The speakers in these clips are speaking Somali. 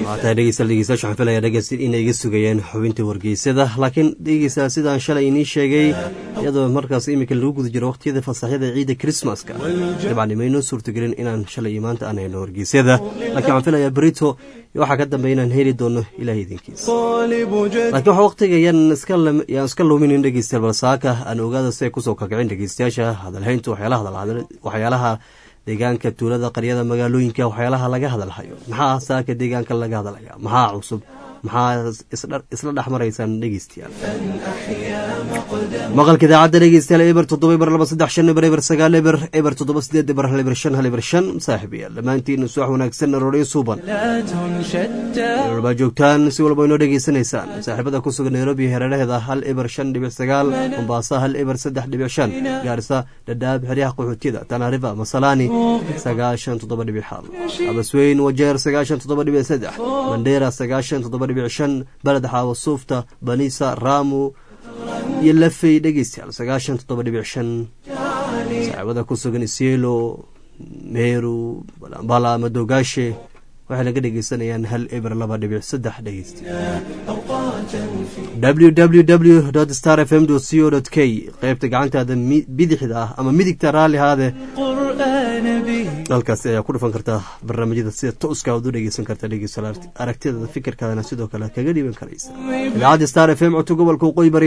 waataa dhegeystayaal dhegeystayaasha waxaan filayaa dhegeysta inay iga sugayeen xubinta wargeysada laakiin dhegeystayaal sidaan shalay inii sheegay iyadoo markaas iminka lagu guda jiro waqtiyada fasaxyada ciidda krismaska dabcan imaynoo suurtagelin inaan shalay iyo maanta aan hayno wargeysyada laakiin waxaan filayaa berito waxaa ka dambeya inaan heli doono ilaah idinkiisa laakiin waxa waqtiga yaan iska luminin dhegeystayaal balsaaka aan ogaada si ay kusoo kakicin dhegeystayaasha hadalhaynta waxyaalaha deegaanka tuulada qaryada magaalooyinka waxyaalaha laga hadalhayo maxaa saaka deegaanka laga hadalhaya maxaa cusub maxaa isla dhex maraysaan dhegeystayaal maqalka idaacadda dhegeystayaal eber toddoba eber laba saddex shan eber eber sagaal eber eber toddoba sideed eber hal eber shan hal eber shan saaxiibayaal dhammaantiin suwax wanaagsan arooryo suuban baa joogtaan si walba inoo dhegeysanaysaan saaxiibada ku sugan nairobi hareeraheeda hal eber shan dhibic sagaal mombasa hal eber saddex dhibic shan gaarisa dhadhaab xeryaha qaxootiyada tanariva masalani sagaashan toddoba dhibic xal abasweyn wajeer sagaashan toddoba dhibic saddex mandheera sagaashan toddoba dhibic shan baled xaawo suufta banisa raamu iyo lafey dhegeystayaal sagaashan toddoba dhibic shan saaxiibada ku sugan isielo meeru balambala madogaashe waxay laga dhegeysanayaan hal eber laba dhibic saddex dhegeystayaal w star f m co k qeybta gacantaada bidixda ah ama midigta raalli haade halkaasi ayaa ku dhufan kartaa barnaamijyada sida tooska aad u dhegeysan karta dhegeystayaal aragtidada fikirkaadana sidoo kale kaga dhiiban karaysa idaacadda star f m codka gobolka waqooyi bari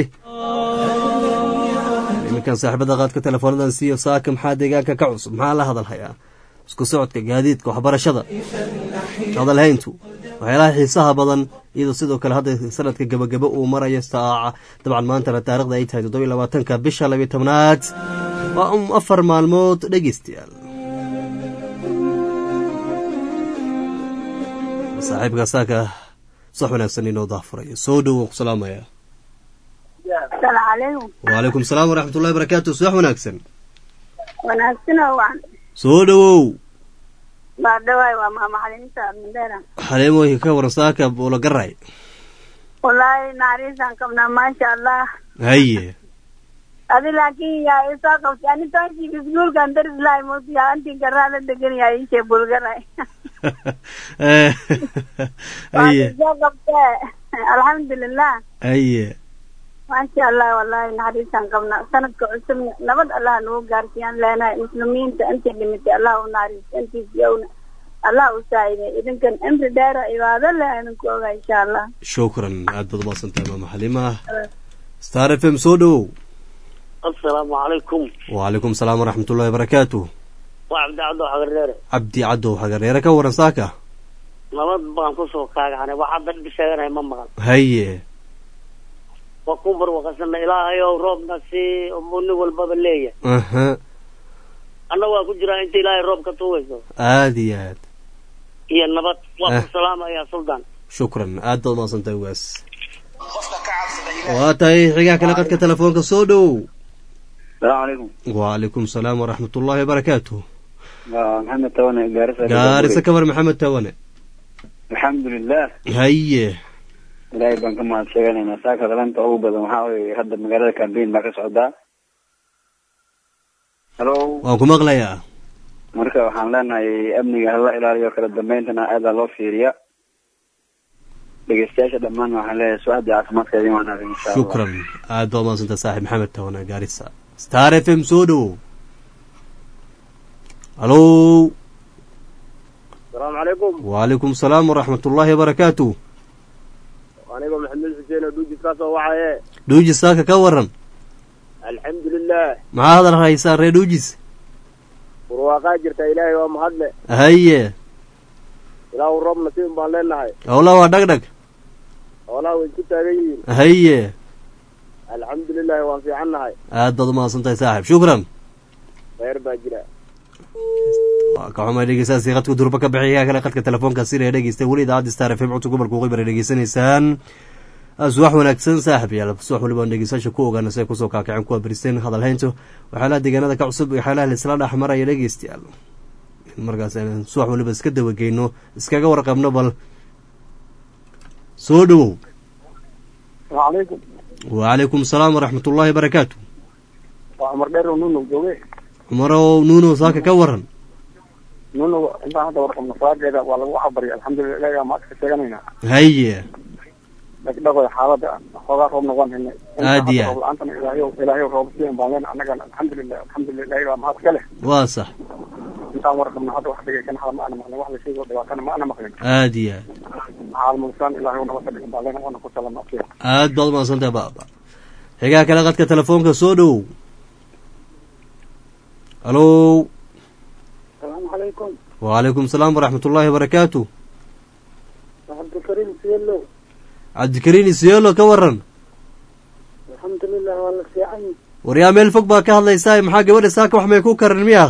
iminkan saaxiibada qaadka teleefoonadan siiyo saaka maxaa deegaanka ka cusub maxaa la hadalhayaa isku socodka gaadiidka waxbarashada hadalhayntu waxyaalaha xiisaha badan iyadoo sidoo kale hadda sanadka gabagabo uu marayo saaca dabcan maantana taarikhda ay tahay toddoba labaatanka bisha labiyo tobnaad waa um afar maalmood dhegeystayaal saaxiibka saaka sax wanaagsan inoo daafurayo soo dhowow ku salaamaya waalaykum salaam waraxmat ullahi barakaatu subax wanaagsan soo dhowow xaleemoy ka waran saaka buulo garay wallaahi naxariisaan qabnaa maasha allah haye adi laakiin yaa isoo qabtay ani toonkiik iskuulkan daris lahay moosiya antii garaa la degan yaa iishee bulgaray haye soo qabtee alxamdulilah haye maasha allah wallaahi naxariisaan qabnaa sanadka cusub nabad allah nagu gaarsiiyaan leenahay muslimiinta intii dhimitay allah u naxariisto intiisiyowna allah u saaciday idinkan cimri dheera cibaado leh idinku oga insha allah shukran aad baad umaasantahay maama xalima star f m soo dhowow asalaamu calaykum wacalaykum salaam waraxmat ullahi barakaatu waa cabdi cabdo xagareere cabdi caddow xagareere ka waran saaka nabad baan kusoo kaagaxnay wax hadda dhib sheeganaya ma maqan haye waa ku barwaqasana ilaahayow roobna si buu nin walbaba leeyahay aha anna waa ku jiraa inta ilaahay roob ka tuugayso aada iyo aad iyo nabad waa Ah. ku salaamayaa suldaan shukran aad baad umaasantahay waas waa tahay xigaa kale qadka telefoonka soo dhowow salaamu calaykum wacalaykum salaam waraxmat ullahi wabarakaatu waa maxamed tawane gaarisa gaarisa ka war maxamed tawane alxamdulilah haye ilaahay baan ka mahad sheeganaynaa saaka dalanta ugu badan waxaa weye hadda magaalada cambain baa ka socdaa halo waan ku maqlayaa marka waxaan leenahay amniga hala ilaaliyo kala dambeyntana aadaa loo fiiriya dhegeystayaasha dhammaan waxaan leeyahay su-aadii caafimaadka idin wanaagsan insha allah shukran aad baad umaasantahay saaxib maxamed tawane gaarisa star f m soo dhowow halo asalaamu calaykum wacalaykum salaam waraxmat ullahi wabarakaatu anigoo maxamed xuseen oo dhuujis ka soo wacaye dhuujis saaka ka waran alxamdulilah maxaa hadal haysaa ree dhuujis barwaaqaa jirta ilaahay waa mahadle haye ilaahu roob nasiib baan leenahay howla waa dhagdhag hoolaha way isku taagan yihiin haye alxamdulilahi waan fiican nahay aad baad umahadsantahay saaxib shukran kheyr baa jira waa ka xumay dhegeystayaasii qadka durba ka bixiya kale qadka telefoonka siree dhegeysta weli idaacadda star f m codka gobolka waqooyi bari dhegeysanaysaan subax wanaagsan saaxib yaal subax waliba aan dhegeystayaasha ku ogaana si ay kusoo kaakaceen kuwa beriseen hadalhayntu waxyaalaha deegaanada ka cusub iyo waxyaalaha laisla dhex maraya dhegeystayaal in markaas aan subax waliba iska dawageyno iskaga warqabno bal soo dhowow alaykum wacalaykum salaam waraxmat ullahi barakaatu waa cumar dheer oo nuno jooge cumarow nuuno saaka ka waran nuna intaan hadda warqabno salaadeeda waa lagu waxbarya alxamdulilah ilahi baa maadka sheeganayna haye dhagdhagoy xaalada xoogaa roobna waan helnay Aad iyo aad. roob la-aantana ilaahayow ilaahayow roob siin baan leenahay annagana alxamdulilah alxamdulilah ilahi baa mahad ka leh waa sax intaan warqabno hadda wax dhigay kan hada ma ana maqlin wax la sheego dhibaatana ma ana maqlin aad iyo aad caalmulisaan ilaahayow nabad ka dhigan baan leenahay waana ku salama afkeeda aad baad umahadsantahay baaba xigaa kale qadka telefoonka soo dhowow halo asalaamu calaykum wacalaykum salaam waraxmat ullaahi wabarakaatu cabdikariim siyelo cabdikariin isyeelo ka waran alxamdulilah waa la fiican war yaa meel fog baa ka hadlaysaa maxaa gabadha saaka wax may ku karan miya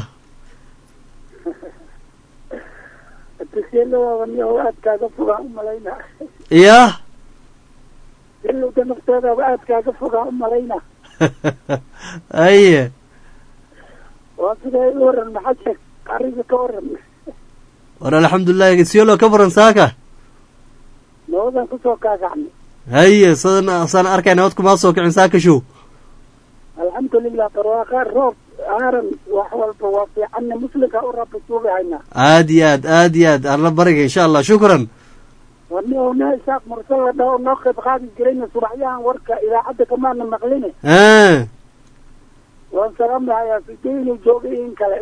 siyelo waaba niyahow aad kaaga fogaa u malayna iyah silowda nafteedaaba aad kaaga fogaa u malayna haye waa sidee i waran maxaa sheeg ariga ka waran war alxamdulilah isyeelo ka waran saaka nabadan kusoo kaagacnay haye sadan saan arkayna nabad kumaa soo kicin saaka show alxamdulilah barwaaqaa roob aaran wax walba waa fiicanna muslimka u rabbi suubi haynaa aad iyo aad aad iyo aad alla bariga insha allah shukran wani oo nin isaaq mursal la dhaho noo qayb qaadi jirayna subaxyahan warka idaacadda kamaana maqline Ah. waan salaamahayaa sidee inuu joogay in kale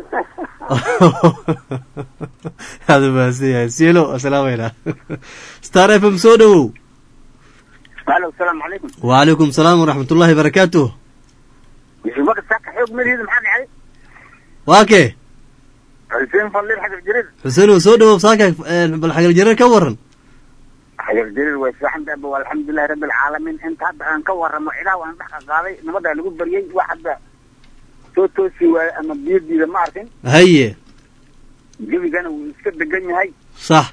aad umahadsan yahay sielo asalaamayna star f m soo dhowow alo asalaamu calaykum wacalaykum salaam waraxmat ullahi barakaatuh yusufaka saaka xoog madihiida maxaa dhacday waa kee xuseen fadliil xajar jirid xuseen oo soo dhowow saaka eh, bal xagal jareer ka waran xajar jirid way fiican tahay waa alxamdulilahi rabbi alcaalamiin inta hadda aan ka waramo cidaa waan dhex qaaday nabadaa lagu baryay wax hadda soo toosi waaye ama biyo diida ma arkin haye gebigana wuu iska degan yahay sax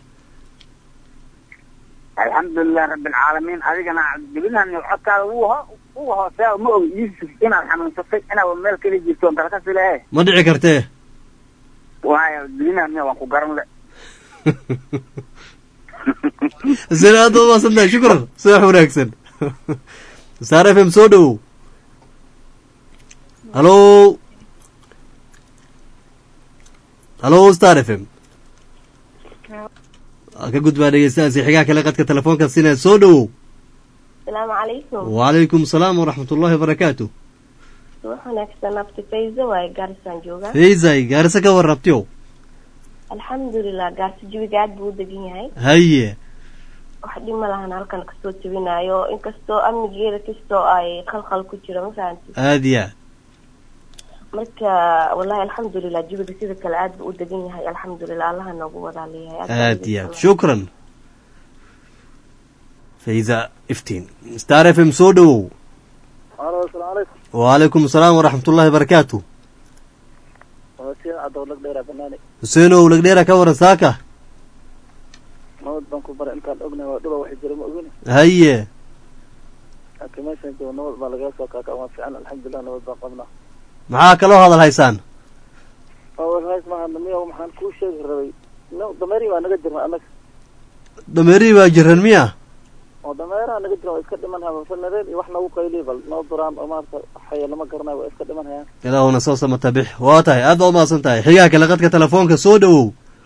alxamdulilah rabbi alcaalamiin adigana gebinahan codkaada wuu ho wuu hooseeya ma og yuusuf inaad xanuunsatay inaad meel kala jirto on dalka silehe ma dhici kartee waayo gebinahan waan ku garan le xuseen aad baad umahadsan tahay shukran subax wanaagsan star f m soo dhowow halo halo star f m ka gudbaa dhegeystahaasi xigaa kale qadka telefoonka sina soo dhowow asalaamu calaykum wacalaykum salaam waraxmat ullahi wabarakaatu wax wanaagsan abti fayzo waaye gaarisaan joogaa faysay gaarisa ka warrabtiyo alxamdulilah gaarsi jawiga aad buu u degan yahay haye wax dhima lahan halkan kasoo jebinayo inkastoo amnigeeda kastoo ay khalkhal ku jiro ma fahanti aad iyo aad marka wallahi alxamdulilah jawiga sida kale aad buu u degan yahay alxamdulilah allaha noogu wadaa leeyahay aad iyo aad shukran fayza iftiin star f m soo dhowow alo asalaamu calaykum wacalaykum salaam waraxmat ullahi wabarakaatu waa si cadowlag dheera banaani xuseenow lagdheera ka waran saaka nabad baan ku baray intaan ognahay waa dhuba waxay jira ma ogin haye laakiin meeshan joogo nabad baa lagala soo kaaka waa fiican alxamdulilah nabad baan qabnaa maxaa kaloo hadal haysaan warhays maaha miya maxaan kuu sheegi rabay no dameeri baa naga jirna annaga dameerihii baa jiran miya oo dameeraha naga jira waa iska dhiman haya falnadeen iyo wax nagu qayliy bal noo duraan oo maarata xaya lama garanayo waa iska dhiman hayaan ilaahuna soo samata bix waa tahay aad baa umahadsan tahay xigaa kale qadka telefoonka soo dhowow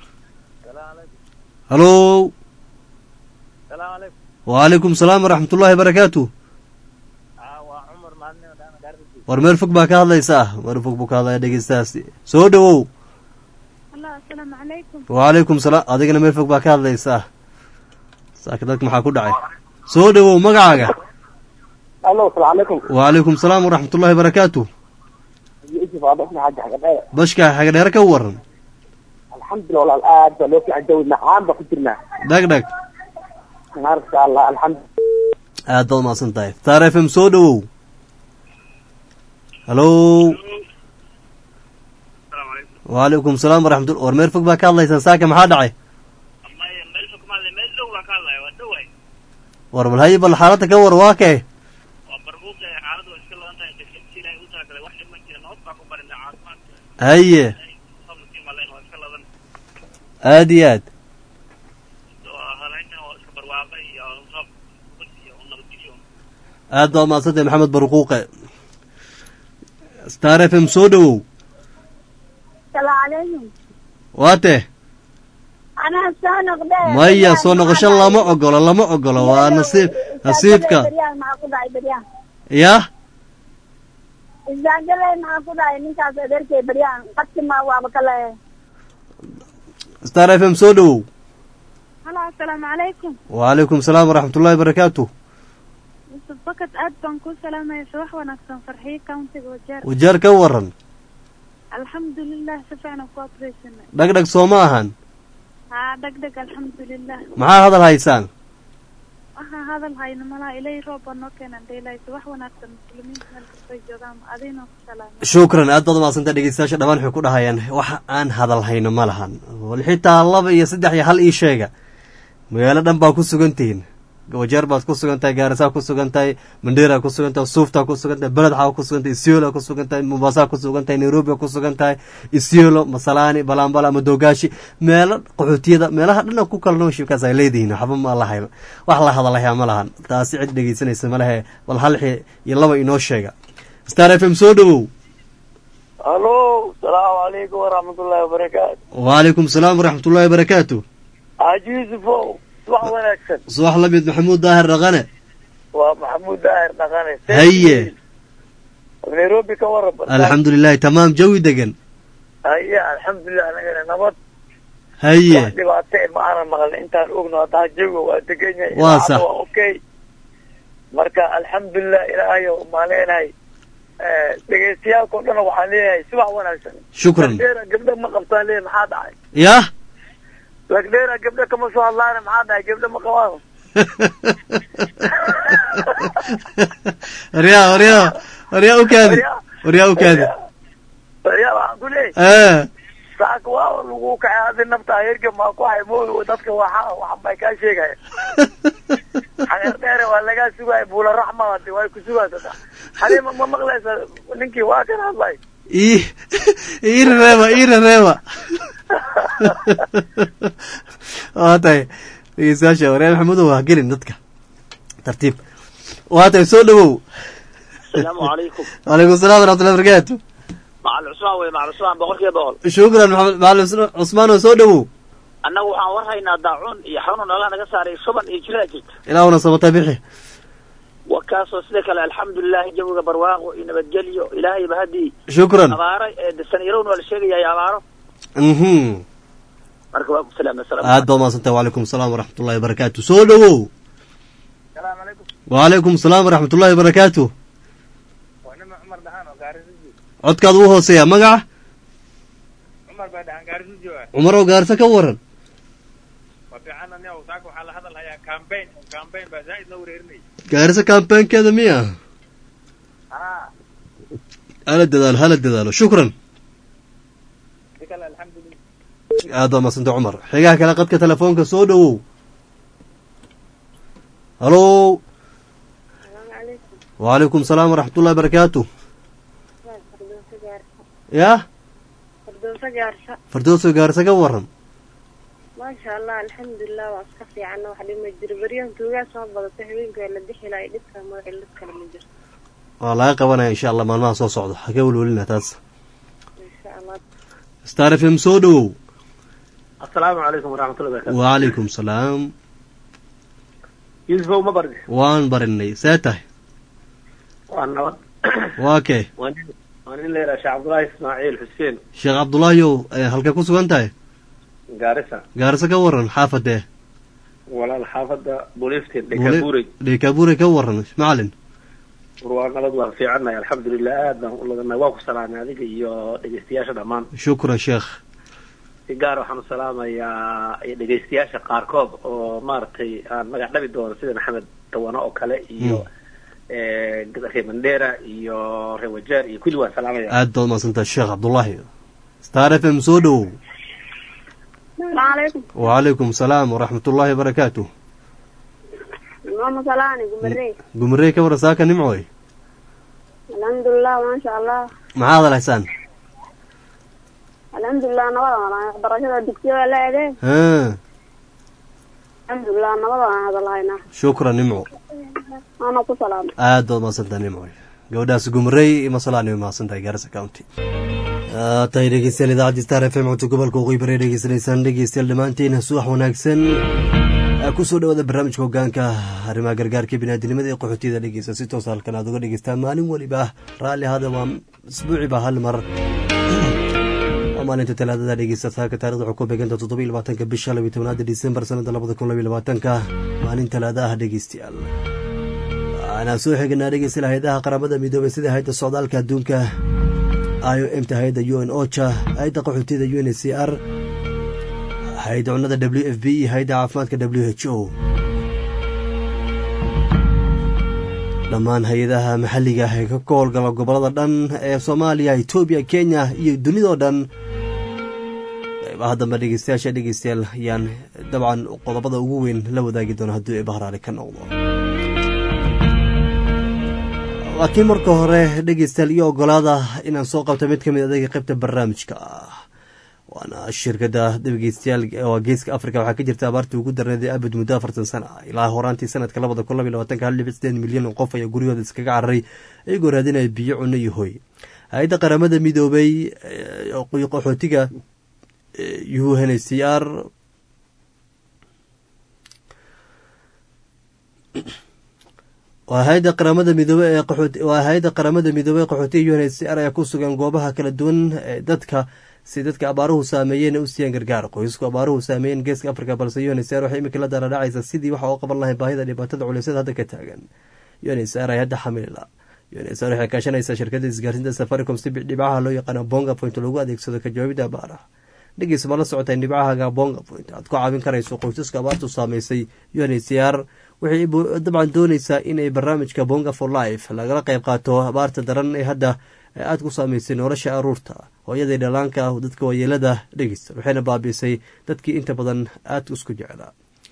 halo salaamu calaykum wacalaykum salaam waraxmat ullahi wabarakaatu waa cumar maalin gaarsi war meel fog baa ka hadlaysaa meel fog buu ka hadlaya dhegeystahaas soo dhowow allah asalaamu calaykum wacalaykum salaam adigana meel fog baa ka hadlaysaa saaka dadka maxaa ku dhacay soo dhowow magacaaga alo asalaamu calaykum wacalaykum salaam waraxmat ullahi wabarakaatu yusuf aadasna xaja xagadheere bashka xagadheere ka waran alxamdulilah walaal aad baa loo fiican jawi macaan baa ku jirnaa dhag dhag maasha allah alxamdu aad baad umahadsan tahay star f m soo dhowow halo wacalaykum salaam waraxmatullah war meel fog baa ka hadlaysaan saaka maxaa dhacay war bal haye bal xaaladda ka war waa kee haye aad iyo aad aad baa umahadsantahay maxamed barquuqe star f m soo dhowow salaamu calaykum waa tee anaa soo noqde maya soo noqosho lama ogolo lama ogolo waa nasiib nasiibka beryaan maxaa ku dhacay beryaan yah isdaangaley maxaa ku dhacay ninkaas adeerkay beryaan qadki ma waaba ka leeyahay star f m soo dhowow halo asalaamu calaykum wacalaykum salaam waraxmat ullahi barakaatu yusuf bakad aad baan kuu salaamaya subax wanaagsan farxiyo countiga wajeer wajeer ka waran alxamdulilah si fiican ku abreysanay dhagdhag soo ma ahan haa dheg dheg alxamdulilah maxaa hadal haysaan waxaa hadal hayno malaha ilay roob baa noo keenan daylahay subax wanaagsan muslimiinta meel kastay joogaan adiina ku salaamay shukran aad baad umaadsantaa dhegeystayaasha dhammaan waxay ku dhahayaan waxa aan hadal hayno ma lahan wal xitaa laba iyo saddex iyo hal ii sheega magaalo dhan baa ku sugan tihiin wajeer baad ku sugan tahay gaarisaa ku sugan tahay mandheera ku sugan tahay suuftaa ku sugan tahay beledxaa ku sugan tahay isiolo ku sugan tahay mombaasaa ku sugan tahay nairobi ku sugan tahay isiolo masalaani balambala madogaashi meelo qaxootiyada meelaha dhana ku kala nooshiibkaas ay leedihiin waxba ma lahay wax la hadalayaa ma lahan taasi cid dhegeysanaysa ma lehe bal hal xi iyo laba inoo sheega star f m soo dhowow halo salaamu calaykum waraxmatullaahi wabarakaatu wacalaykum salaam waraxmat ullahi barakaatu xaaji yuusufow subax wanaagsan subax la mid maxamuud daahir dhaqane waa maxamuud daahir dhaqane haye nairobi ka waran alxamdulilahi tamaam jawi degan haye alxamdulilah anagana nabad haye wax dhibaato ma aanan maqlin intaan ogno haddaa jawiga waa degan yahay Waa idaacadda sax. waa okay marka alxamdulilah ilaahayo maan leenahay dhegeystayaalkao dhan waxaan leeyahay subax wanaagsan Shukran. lagdheera gabdho ma qabtaan leeyahay maxaa dhacay yah lagdheera gabdho kama soo hadlaana maxaa dhacay gabdho ma qabaan waryaa waryaa waryaa u kaadi waryaa u kaadi waryaa waxaan ku leeyahay ee saaka waa lagu kacay adi nafta herga maa ku hay mooy dadka waxa waxan bay kaa sheegaya xageer dheere waa lagaa sugaya buula raxma hadi way ku sugaysa xalima ma maqlaysa ninkii waa kan hadlay ii ii reeba ii reeba waa tahay dhegeystayaasha waryaa maxamudow ha gelin dadka tartiib waa tahay soo dhowow asalaamu calaykum wacalaykum salam waraxmatullahi barakaatu macal cusmaan wey macal cusmaan boqolkiiba boqol shukran maxamed macalin cusmaan oo soo dhowow annagu waxaan war haynaa daacuun iyo xanuun alla naga saaray shuban iyo jiraa jirta ilaahuna samata bixi wa kaasoo sida kale alxamdulilahi jawiga barwaaqo iyo nabadgelyo ilaahayba haddii shukran abaaro ee sanyarown waa la sheegayaa abaaro mhm marka waa ku salaamay salaam aad baad mahadsantahay wacalaykum asalaam waraxmatullahi wabarakaatu soo dhowow salaamu calaykum wacalaykum asalaam waraxmatullahi wabarakaatu waa nima cumar dhahaan oo gaarisuji codkaad u hooseeya magaca cumar baa dhahaan gaarisuji waa cumarow gaarisa ka waran waa fiican aniga saaka waxaa la hadal hayaa campaign campaign baa zaa'id noo wareerinay gaarisa kambaankeeda miya haa hala dadaalo hala dadaalo shukran si kale alxamdulilah aad baad mahadsantahay cumar xigaha kale qadka telefoonka soo dhowow halo wacalaykum asalaam waraxmatullahi barakaatu yah fardooso gaarsa fardooso gaarisa ka waran maasha allah alxamdulilah waa iska fiican wax dhima jiro beryahan tuugaa soo badata habeenka waa la dixi lahay dhibka magaci dhib kale ma jirto waa laga qabanaya insha allah maalmaha soo socda haka welwelina taas insha allah star f m soo dhowow asalaamu calaykum waraxmatullahi barakatu wacalaykum salaam yuusufow ma bardi waan barinay see tahay waa nabad waa kee waa nin waa nin leeyahay sheekh cabdullaahi ismaaciil xuseen sheekh cabdullaahiyow eh, halkee ku sugan tahay gaarisa gaarisa ka waran xaafadee walaal xaafadda buliiftiin dhekabuurey dhekabuure ka waran macalin waa nabad waa fiicannahay alxamdulilah aad baan u ladanay waa ku salaamay adiga iyo dhegeystayaasha dhammaan shukran sheekh si gaar waxaan u salaamayaa dhegeystayaasha qaarkood oo maaragtay aan magac dhabi doono sida maxamed dawano oo kale iyo reer mandera iyo reer wajeer iyo kulli waan salaamaya aad baad mahadsantahay sheekh cabdullaahi star f m soo dhowow alaykum wacalaykum salaam waraxmatullaahi wabarakaatu mama salaani gumarey gumarey ka waran saaka nimcoy alxamdulilah maasha allah maxaa hadal haysaan alxamdulilah nabada waxbarashada dugsiyada la ege ha alxamdulilah nabada aan hadal haynaa shukran nimco ana ku salaamay aad baad mahadsantahay nimcoy gabadhaas gumarey masalaani way mahadsantahay gaarisa county tahay dhegeystayaal idaacaddi star f m codka gobolka waqooyi bari dhegeysanaysaan dhegeystayaal dhammaantiin subax wanaagsan kusoo dhawaada barnaamijka hogaanka arrimaha gargaarka biniaadinimada ee qaxootiyada dhegeysta si toos halkan aad uga dhegeystaan maalin weliba raalli ahada waa isbuuciba hal mar waa maalinta talaadada dhegeysta saaka taarikhda waxay ku beeganta toddobiyo labaatanka bisha labiyo tobnaada disembar sanada labada kun labiyo labaatanka maalin talaada ah dhegeystayaal waxaana soo xignaa dhegeystayaal hay-adaha qaramada midoobay sida hay-adda socdaalka adduunka i o m ta hay-adda u n ocha hay-adda qaxootiyada u n c r hay-adda cunnada w f b iyo hay-adda caafimaadka w h o dhammaan hay-adaha maxalliga ee ka howlgala gobolada dhan ee soomaaliya etoobiya kenya iyo dunidao dhan qaybaha dambe dhegeystayaasha dhegeystayaal ayaan dabcan qodobada ugu weyn la wadaagi doona haddii ay bahraari ka noqdo laakiin marka hore dhegeystayaal iyo ogolaada inaan soo qabto mid ka mid adaga qaybta barnaamijka waana shirkadda dhegeystayaal waa geeska africa waxaa ka jirta abaartii ugu darneeday abid muddo afartan sana ilaa horaantii sanadka labada kun labiy labatanka hal dhibic sideed milyan oo qof ayaa guryahooda iskaga cararay iyagoo raadinaya biyo cunno iyo hoy hay-adda qaramada midoobay qaxootiga u n c r waa hay-adda qaramada midoobe ee waa hay-adda qaramada midoobey qaxootiga u n c r ayaa ku sugan goobaha kala duwan ee dadka si dadka abaaruhu saameeyeen u siiyaan gargaar qoysasku abaaruhu saameeyeen geeska africa balse u n c r waxay imika la daradhacaysa sidii waxa u qaban lahay baahida dhibaatada culeysyada hadda ka taagan u n c r ay hadda xamilila u n c r waxay kaashanaysaa shirkadda isgaarsiinta safaricom si dhibcaha loo yaqaano bonga point lagu adeegsado ka jawaabida abaaraha dhegeysa ma la socotay dhibcahaga bonga point aad ku caawin karayso qoysaska abaartu saameysay u n c r waxay dabcan dooneysaa inay barnaamijka bonga for life lagala qayb qaato abaarta daran ee hadda aada ku saameysay nolosha aruurta hooyadii dhalaanka dadka waayeelada dhegeysta waxayna baabiisay dadkii inta badan aada isku jeclaa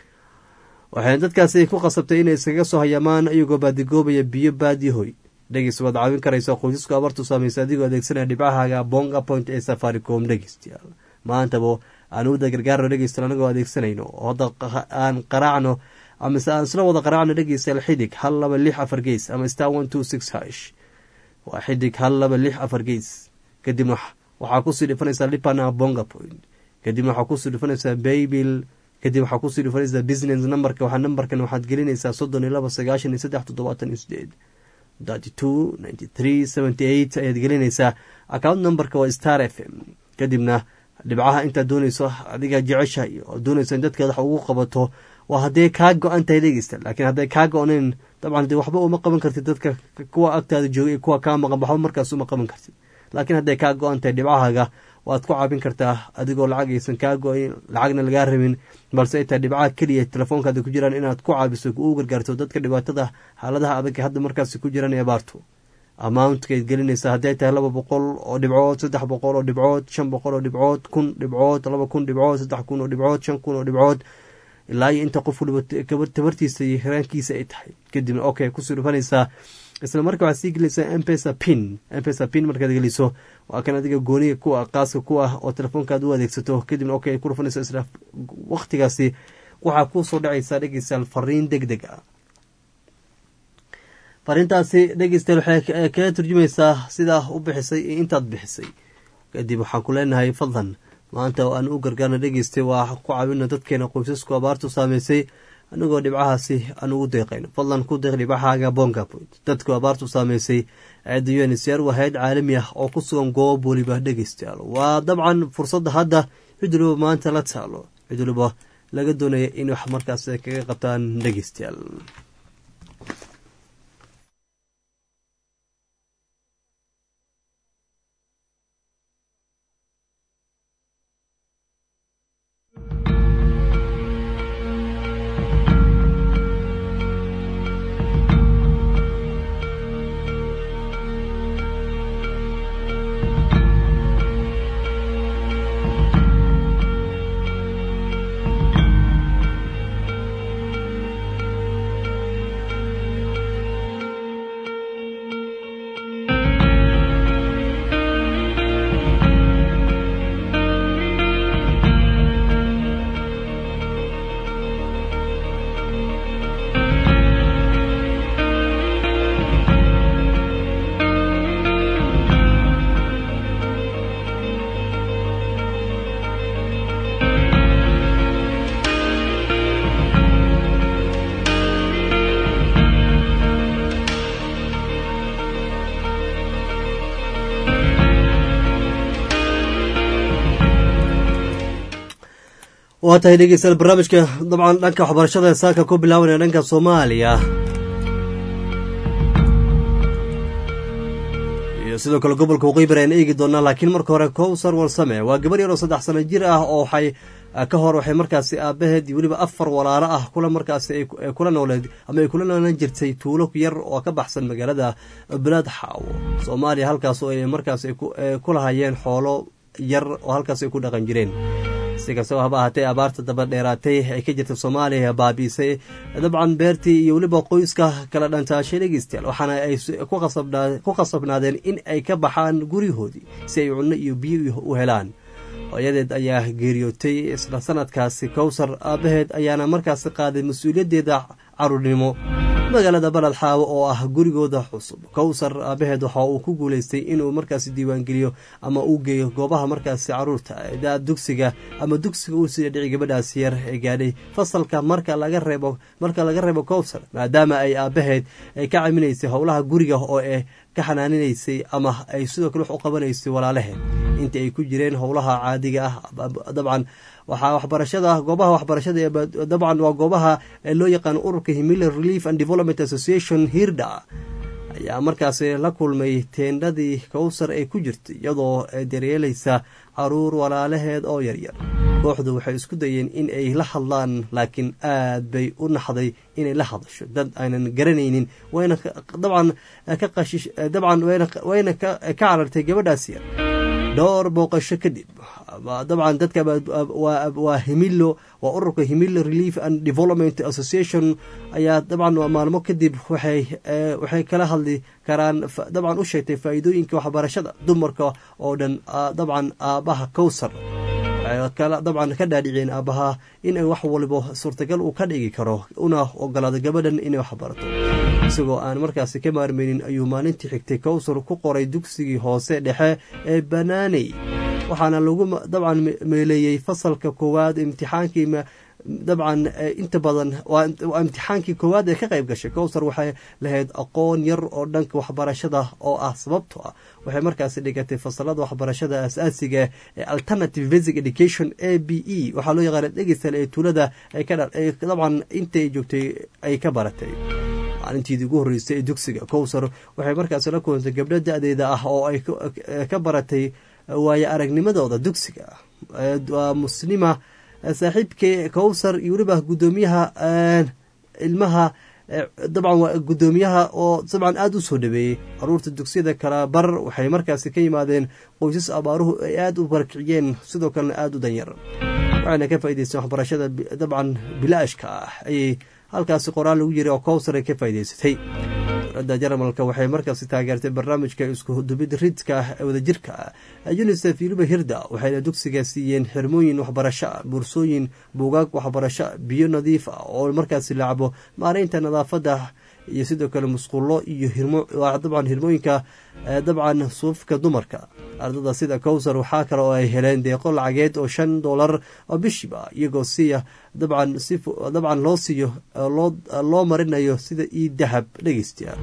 waxayna dadkaasi ku qasabtay inay iskaga soo hayaamaan iyagoo baadigoobaya biyo baadihoy dhegeysta waad caawin karaysa qoysasku abaartu saameysay adigoo adeegsanaya dhibcahaga bonga point ee safaricom dhegeystayaal maantaba aan uda gargaarno dhegeystayaal anagoo adeegsanayno oo hadda aan qaraacno amase aan isla wada qaraacno dhegeystayaal xidig hal laba lix afar gees ama star one two six hash waa xidig hal laba lix afar gees kadib waxaa kusii dhifanaysaa lipana bonga point kadib waxaa kusii dhifanaysaa baybil kadib waxaa kusii dhifanaysaa business numberka waxaa numberkan waxaad gelinaysaa soddon iyo laba sagaashan iyo saddex toddobaatan iyo sideed thirty two ninety three seventy eight ayaad gelinaysaa account numberka waa star f m kadibna dhibcaha intaad doonayso adiga jeceshahay oo doonayso in dadkeed wax ugu qabato waa hadday kaa go-an tahay dhegeysta laakiin hadday kaa go-nayn dabcan dee waxba uma qaban kartid dadka kuwa agtaada joogay kuwa kaa maqan waxba markaas uma qaban kartid laakiin hadday kaa go-an tahay dhibcahaga waad ku caabin kartaa adigoo lacag aysan kaa go-in lacagna lagaa rabin balse ay tahay dhibcaha keliya telefoonkaada ku jiraan inaad ku caabiso u gargaarto dadka dhibaatada xaaladaha adag hadda markaasi ku jiraan ee abaartu amountkaayd gelinaysaa hadday tahay laba boqol oo dhibcood saddex boqol oo dhibcood shan boqol oo dhibcood kun dhibcood laba kun dhibcood saddex kun oo dhibcood shan kun oo dhibcood ilaa iyo inta qof waliba tabartiisa iyo hiraankiisa ay tahay kadibna okay kusii dhufanaysaa isla marka waxaad sii gelinaysaa mpesa pin mpesa pin markaad geliso waa kan adiga gooniga kuwa qaaska ku ah oo telefoonkaad u adeegsato kadibna okay ku dhufanayso isla waqtigaasi waxaa kusoo dhacaysaa dhegeystayaal fariin deg deg ah fariintaasi dhegeystayaal waxay kaga turjumaysaa sidaa u bixisay iyo intaad bixisay kadib waxaan ku leenahay fadlan maanta oo aan u gargaarna dhegeystay waa ku caawina dadkeena qoysasku abaartu saameysay anigoo dhibcahaasi aan ugu deeqayno fadlan ku deeq dhibcahaaga bonga point dadku abaartu saameysay aada u n c r waa hay-ad caalami ah oo ku sugan goob weliba dhegeystayaal waa dabcan fursadda hadda cid waliba maanta la taalo cid waliba laga doonaya in wax markaas kaga qabtaan dhegeystayaal waa tahay dhegeystayaal barnaamijka dabcan dhanka waxbarashada ee saaka ku bilaabanaya dhanka soomaaliya iyo sidoo kale gobolka waqooyi ayaan eegi doonaa laakiin marka hore kowsar warsame waa gabar yar oo saddex sano jir ah oo waxay ka hor waxay markaasi aabaheed iyo weliba afar walaalo ah kula markaasi ay kula nooleed ama ay kula noolaan jirtay tuulo yar oo ka baxsan magaalada belad xaawo soomaaliya halkaas oo ay markaas ku lahayeen xoolo yar oo halkaas ay ku dhaqan jireen si kastaba haba ahaatee abaarta daba dheeraatay ay ka jirta soomaaliya baabiisay dabcan beertii iyo weliba qoyska kala dhantaashay dhegeystayaal waxaana ay ku qasabnaadeen in ay ka baxaan guryahoodii si ay cunno iyo biyo u helaan hooyadeed ayaa geeriyootay isla sanadkaasi kowsar aabaheed ayaana markaasi qaaday mas-uuliyaddeeda caruurnimo magaalada balad xaawo oo ah gurigooda cusub kowsar aabaheed waxa uu ku guuleystay inuu markaasi diiwaangeliyo ama uu geeyo goobaha markaasi caruurta da dugsiga ama dugsiga uu sida dhici gabadhaasi yar ee gaadhay fasalka marka laga reebo marka laga reebo kowsar maadaama ay aabaheed ay ka caminaysay howlaha guriga oo e ka xanaaninaysay ama ay sidoo kale wax u qabanaysay walaalaheed inta ay ku jireen howlaha caadiga ah dabcan waxaa waxbarashada goobaha waxbarashada dabcan waa goobaha loo yaqaano ururka himila relief and development association hirda ayaa markaasi la kulmay teendhadii kowsar ay ku jirtay iyadoo daryeelaysa caruur walaalaheed oo yaryar kooxdu waxay isku dayeen in ay la hadlaan laakiin aad bay u naxday inay la hadasho dad aynan garanaynin wayna dabcan ka qashish dabcan wayna ka carartay gabadhaas yar dhowr booqasho kadib dabcan dadka waa himilo waa ururka himilo relief and development association ayaa dabcan maalmo kadib waxay kala hadli karaan dabcan u sheegtay faa'iidooyinka waxbarashada dumarka oo dhan dabcan aabaha kowsar dabcan ka dhaadhiceen aabaha in wax waliba suurtagal uu ka dhigi karo una ogolaado gabadhan inay waxbarato isagoo aan markaasi ka maarmeynin ayuu maalintii xigtay kowsar ku qoray dugsigii hoose dhexe ee banaaney waxaana lagu dabcan meeleeyey fasalka koowaad imtixaankii dabcan inta badan waa imtixaankii koowaad ee ka qayb gashay kowsar waxay lahayd aqoon yar oo dhanka waxbarashada oo ah sababto ah waxay markaasi dhigatay fasalada waxbarashada asaasiga ee alternative basic education a b e waxaa loo yaqaana dhegeystal ee tuulada dabcan intaay joogtay ay ka baratay maalintiidii ugu horreysay ee dugsiga kowsar waxay markaasi la kulantay gabdho da-deeda ah oo ay ka baratay waayo aragnimadooda dugsiga waa muslima saaxiibkii kowsar iyo weliba guddoomiyaha ilmaha dabcan waa guddoomiyaha oo dabcan aada u soo dhaweeyey caruurta dugsiyada kala bar waxay markaasi ka yimaadeen qoysas abaaruhu ay aada u barakiciyeen sidoo kalena aada u danyar waxayna ka faa'idaysteen waxbarashada dabcan bilaashka ah ayay halkaasi qoraal lagu jiray oo kowsar ay ka faa'idaysatay dowladda jarmalka waxay markaasi taageertay barnaamijka iskudubid ridka ah ee wadajirka ah unisef yuliba hirda waxayna dugsiga siiyeen xirmooyin waxbarasho buursooyin buugaag waxbarasho biyo nadiif ah oo markaasi lacabo maareynta nadaafadda iyo sidoo kale musqulo iyo dabcan hirmooyinka dabcan suufka dumarka ardada sida kowsar waxaa kale oo ay heleen deeqo lacageed oo shan doolar oo bishiba iyagoo siya dabcan si dabcan loo siiyo loo marinayo sida io dahab dhegeystayaal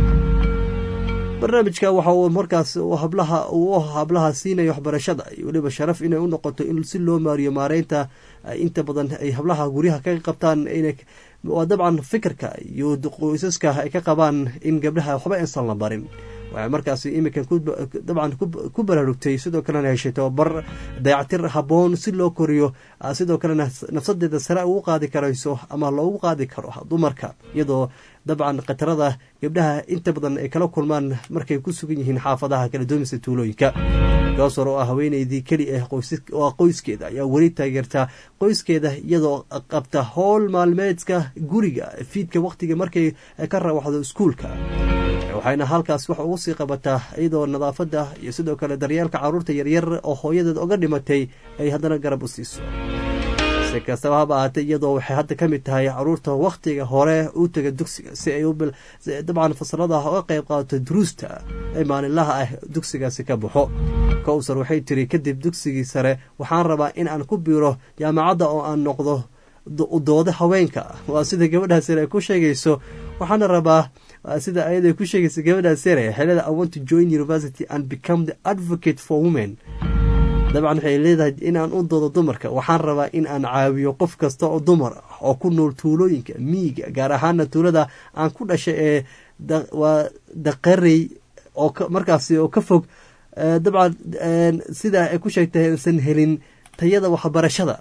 barnaamijka waxa uu markaas hablaha uu hablaha siinaya waxbarashada iyo weliba sharaf inay u noqoto in si loo maariyo maareynta inta badan ay hablaha guryaha ka qabtaan inay waa dabcan fikirka iyo qoysaska ay ka qabaan in gabdhaha waxba insan la barin waxay markaasi iminkan dabcan ku baraarugtay sidoo kalena heshay tababar dayactir habboon si loo koriyo sidoo kalena nafsadeeda sare ugu qaadi karayso ama loogu qaadi karo dumarka iyadoo dabcan khatarada gabdhaha inta badan ay kala kulmaan markay ku sugan yihiin xaafadaha kala doomisa tuulooyinka goosor oo ah haweeneydii keli ah oo qoyskeeda ayaa weli taageertaa qoyskeeda iyadoo qabta howl maalmeedka guriga fiidka waqtiga markay ka rawaxdo iskuulka waxayna halkaas wax ugu sii qabataa iyadoo nadaafadda iyo sidoo kale daryeelka caruurta yaryar oo hooyadeed oga dhimatay ay haddana garab u siiso si kastaba haba ahaatee iyadoo waxay hadda ka mid tahay caruurta wakhtiga hore u taga dugsiga si ay dabcan fasalada uga qayb qaadato duruusta ee maalinlaha ah dugsigaasi ka baxo kowsar waxay tiri kadib dugsigii sare waxaan rabaa in aan ku biiro jaamacadda oo aan noqdo dooda haweenka waa sida gabadhaas yar ay ku sheegayso waxaana rabaa sida ayada ku sheegaysa gabadhaas yare xelada i want to join university and become the advocate for women dabcan waxay leedahay inaan u doodo dumarka waxaan rabaa in aan caawiyo qof kasta oo dumar ah oo ku nool tuulooyinka miyiga gaar ahaana tuulada aan ku dhashay ee waa daqarey oo markaasi oo ka fog dabcan sidaa ay ku sheegtay aysan helin tayada waxbarashada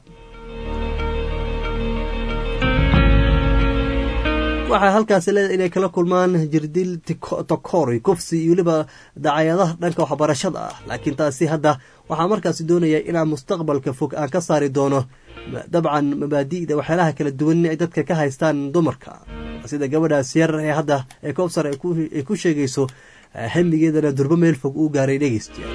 waxay halkaasi leedahay inay kala kulmaan jirdil tokori kufsi iyo weliba dacayadaha dhanka waxbarashada ah laakiin taasi hadda waxaa markaasi doonaya inaan mustaqbalka fog aan ka saari doono dabcan mabaadi'da waxyaalaha kala duwan ay dadka ka haystaan dumarka sida gabadhaas yar ee hadda ee koobsar ay ku sheegayso hamigeedana durbo meel fog uu gaaray dhegeystiya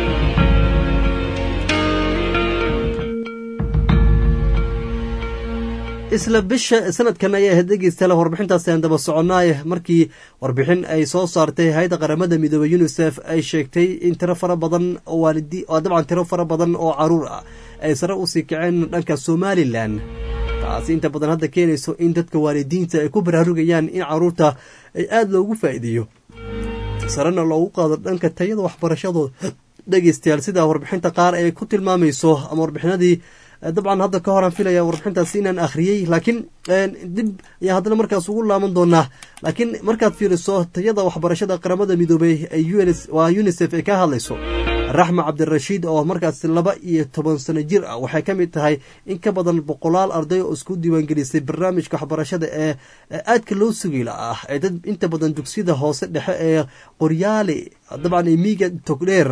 isla bisha sanadkan ayaa ahayd dhegeystayaal warbixintaasi aan daba soconaaye markii warbixin ay soo saartay hay-adda qaramada midoobey unisef ay sheegtay in tiro fara badan oo waalidi oo dabcan tiro fara badan oo caruur ah ay sare usii kaceen dhanka somalilan taasi inta badan hadda keenayso in dadka waalidiinta ay ku baraarugayaan in caruurta ay aada loogu faa'iideeyo sarena loogu qaado dhanka tayada waxbarashadooda dhegeystayaal sidaa warbixinta qaar ay ku tilmaamayso ama warbixinadii dabcan hadda ka horaan filaya warbixintaasi inaan akhriyey laakiin dib ayaa haddana markaas ugu laaban doonaa laakiin markaad fiiriso tayada waxbarashada qaramada midoobey ee waa unisef ay ka hadlayso raxma cabdirashiid oo markaas laba iyo toban sano jir ah waxay ka mid tahay in ka badan boqolaal arday oo isku diiwaangelisay barnaamijka waxbarashada ee aadka loo sugayla ah ee dad inta badan dugsiyada hoose dhexe ee qoryaale dabcan ee miiga togdheer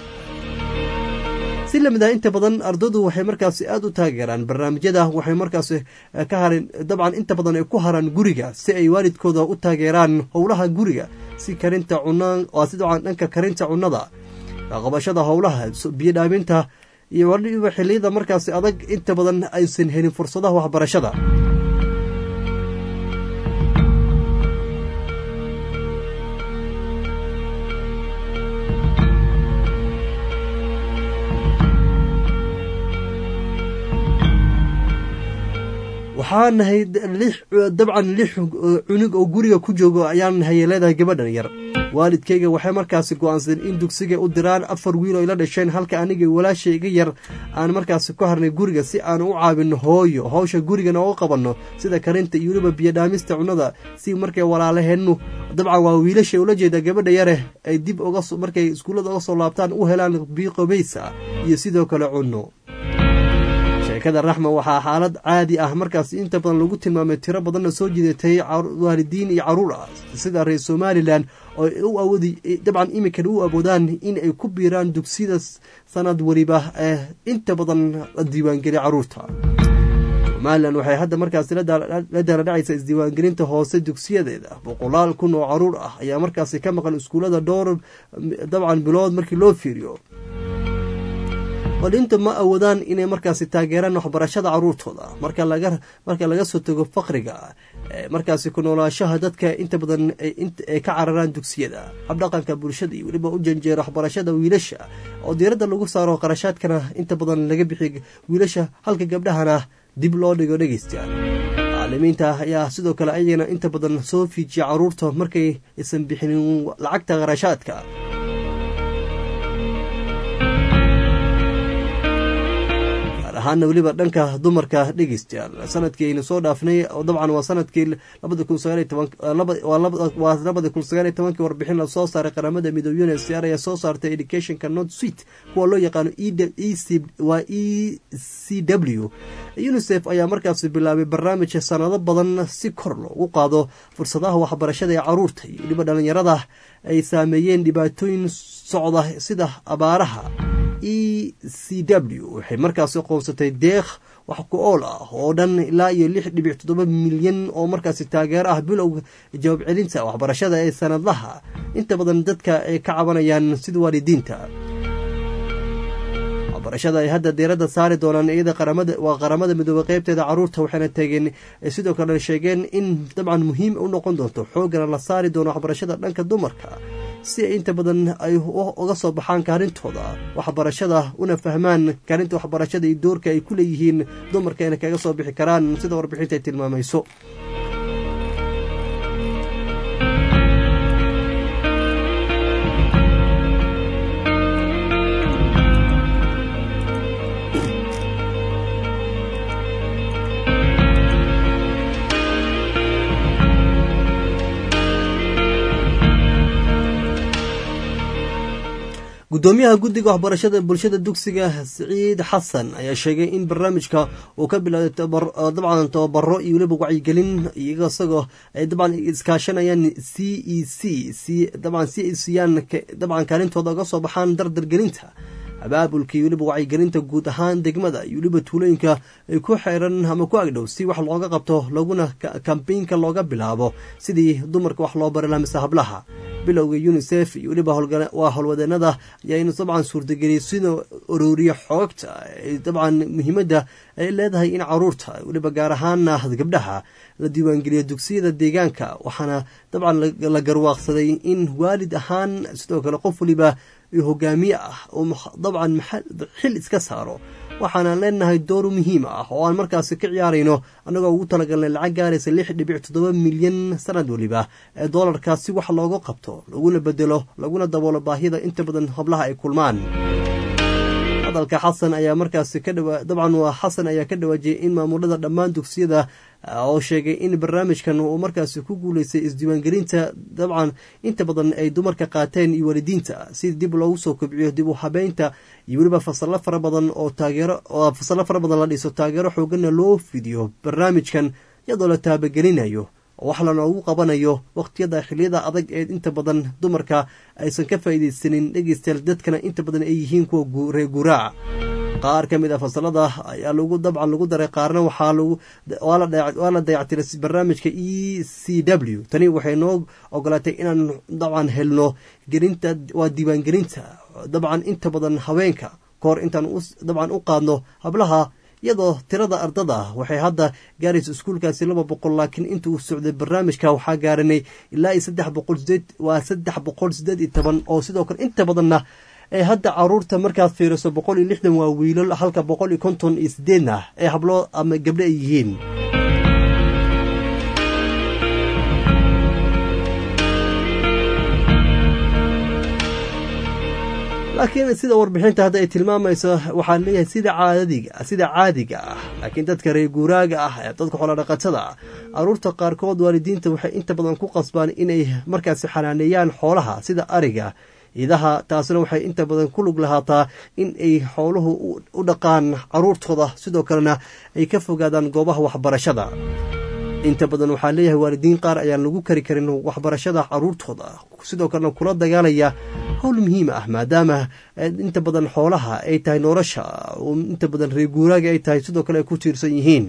si lamid ah inta badan ardaydu waxay markaasi aada u taageeraan barnaamijyada waxay markaasi ka hareen dabcan inta badan ay ku haraan guriga si ay waalidkooda u taageeraan howlaha guriga si karinta cuna waa si dabcan dhanka karinta cunnada qabashada howlaha biyo dhaaminta iyo waliba xiliyada markaasi adag inta badan aysan helin fursadaha waxbarashada waxaa nahay dabcan lix cunug oo guriga ku joogo ayaan nahay leedahay gabadhan yar waalidkayga waxay markaasi go-aansadeen in dugsiga u diraan afar wiil oo ila dhasheen halka aniga walaasha iga yar aan markaasi ku harnay guriga si aan u caabino hooyo howsha gurigana oo qabanno sida karinta iyo weliba biyodhaamista cunnada si markay walaalaheennu dabcan waa wiilasha ula jeeda gabadha yare ay dib markay iskuullada uga soo laabtaan u helaan biyo qobaysa iyo sidoo kale cunno sheekada raxma waxaa xaalad caadi ah markaas inta badan lagu tilmaamay tiro badanna soo jidatay waalidiin iyo caruur ah sida reer somalilan oo u awoodi dabcan iminkana u awoodaan in ay ku biiraan dugsiyada sanad weliba ee inta badan la diiwaangeliya caruurta somalilan waxay hadda markaasi la daaladhacaysa isdiiwaangelinta hoose dugsiyadeeda boqolaal kun oo caruur ah ayaa markaasi ka maqan iskuullada dhowr dabcan bilood markii loo fiiriyo walinta ma awoodaan inay markaasi taageeraan waxbarashada caruurtooda marka laga soo tago faqriga markaasi ku noolaashaha dadka inta badan ay ka cararaan dugsiyada habdhaqanka bulshada iyo weliba u janjeera waxbarashada wiilasha oo diiradda lagu saaro qarashaadkana inta badan laga bixiy wiilasha halka gabdhahana dib loo dhigo dhegeysta macalimiinta ayaa sidoo kale ayagana inta badan soo fiijiya caruurta markay aysan bixinin lacagta qarashaadka ahaana weliba dhanka dumarka dhegeystayaal sanadkiiaynu soo dhaafnay dabcan waa sanadkii labada kun sagaawaa labada kun sagaaliy tobankii warbixin la soo saaray qaramada midoobe unsr ayaa soo saartay educationka not sweet kuwa loo yaqaano waa e c w unisef ayaa markaasi bilaabay barnaamij sanado badan si kor loogu qaado fursadaha waxbarashada ee caruurta iyo weliba dhalinyarada ay saameeyeen dhibaatooyin socda sida abaaraha e c w waxay markaasi qoonsatay deekh wax ku ool ah oo dhan ilaa iyo lix dhibic toddoba milyan oo markaasi taageero ah bilowga jawaab celinta waxbarashada ee sanadlaha inta badan dadka ay ka cabanayaan sida waalidiinta waxbarashada ay hadda diiradda saari doonaan iyada qaramada waa qaramada midoobe qeybteeda caruurta waxayna tageen sidoo kale sheegeen in dabcan muhiim u noqon doonto xoogana la saari doono waxbarashada dhanka dumarka si ay inta badan ay uga soo baxaan kaalintooda waxbarashada una fahmaan kaalinta waxbarashada iyo doorka ay ku leeyihiin dumarka inay kaga soo bixi karaan sida warbixinta ay tilmaamayso gudoomiyaha guddiga waxbarashada bulshada dugsiga siciid xasan ayaa sheegay in barnaamijka uu ka bilowday dabcan tababaro iyo weliba wacyigelin iyaga isagoo ay dabcan iskaashanayaan c e c dabcan si ay siiyaan dabcan kaalintooda uga soo baxaan dardargelinta abaabulka iyo weliba wacyigelinta guud ahaan degmada iyo weliba tuulooyinka ay ku xeeran ama ku agdhow si wax looga qabto laguna kambeynka looga bilaabo sidii dumarka wax loo bari laha mise hablaha bilowga unisef iyo weliba waa howlwadeenada ayaaynu dabcan suurtageliyay sida orooriya xoogta dabcan muhiimadda ay leedahay in caruurta weliba gaar ahaana gabdhaha la diiwaangeliyo dugsiyada deegaanka waxaana dabcan la garwaaqsaday in waalid ahaan sidoo kale qof waliba hogaamiye ah oo dabcan xil iska saaro waxaanaan leenahay door muhiim ah oo aan markaasi ka ciyaarayno annagoo ugu talagalnay lacag gaaraysa lix dhibic toddoba milyan sanad weliba ee doolarkaas si wax looga qabto laguna bedelo laguna daboolo baahida inta badan hablaha ay kulmaan hadalka xasan ayaa markaasi ka dhawa dabcan waa xasan ayaa ka dhawaajiyay in maamulada dhammaan dugsiyada oo sheegay in barnaamijkan uu markaasi ku guuleystay isdiiwaangelinta dabcan inta badan ay dumarka qaateen iyo waalidiinta si dib loogu soo kobciyo dib u habeynta iyo weliba fasalo fara badan oo taageero fasalo fara badan la dhiso taageero xooganna loo fidiyo barnaamijkan iyadoo la taabagelinayo wax lanoogu qabanayo waqtiyada xiliyada adag ee inta badan dumarka aysan ka faa'iidaysanin dhegeystayaal dadkana inta badan ay yihiin kuwa reer guuraaca qaar ka mid a fasalada ayaa lagu dabcan lagu daray qaarna waxaa lagu waa la dayactiray barnaamijka e c w tani waxay noo ogolaatay inaan dabcan helno gelinta waa diiwaangelinta dabcan inta badan haweenka kahor intaan dabcan u qaadno hablaha iyadoo tirada ardada waxay hadda gaaraysa iskuulkaasi laba boqol laakiin inta uu socday barnaamijka waxaa gaaranay ilaa iyo saddex boqol sideed waa saddex boqol sideed iyo toban oo sidoo kale inta badanna ee hadda caruurta markaad fiiriso boqol iyo lixdan waa wiilal halka boqol iyo konton iyo sideedna ee hablo ama gabdho ay yihiin laakiin sida warbixinta hadda ay tilmaamayso waxaan leeyahay sida caadadiga sida caadiga ah laakiin dadka reer guuraaga ah ee dadka xoolodhaqatada ah caruurta qaarkood waalidiinta waxay inta badan ku qasbaan inay markaasi xanaaneeyaan xoolaha sida ariga idaha taasina waxay inta badan ku lug lahaataa in ay xooluhu u dhaqaan caruurtooda sidoo kalena ay ka fogaadaan goobaha waxbarashada inta badan waxaa leeyahay waalidiin qaar ayaan lagu kari karin waxbarashada caruurtooda sidoo kalena kula dagaalaya howl muhiim ah maadaama inta badan xoolaha ay tahay nolosha inta badan reer guuraaga ay tahay sidoo kale ay ku tiirsan yihiin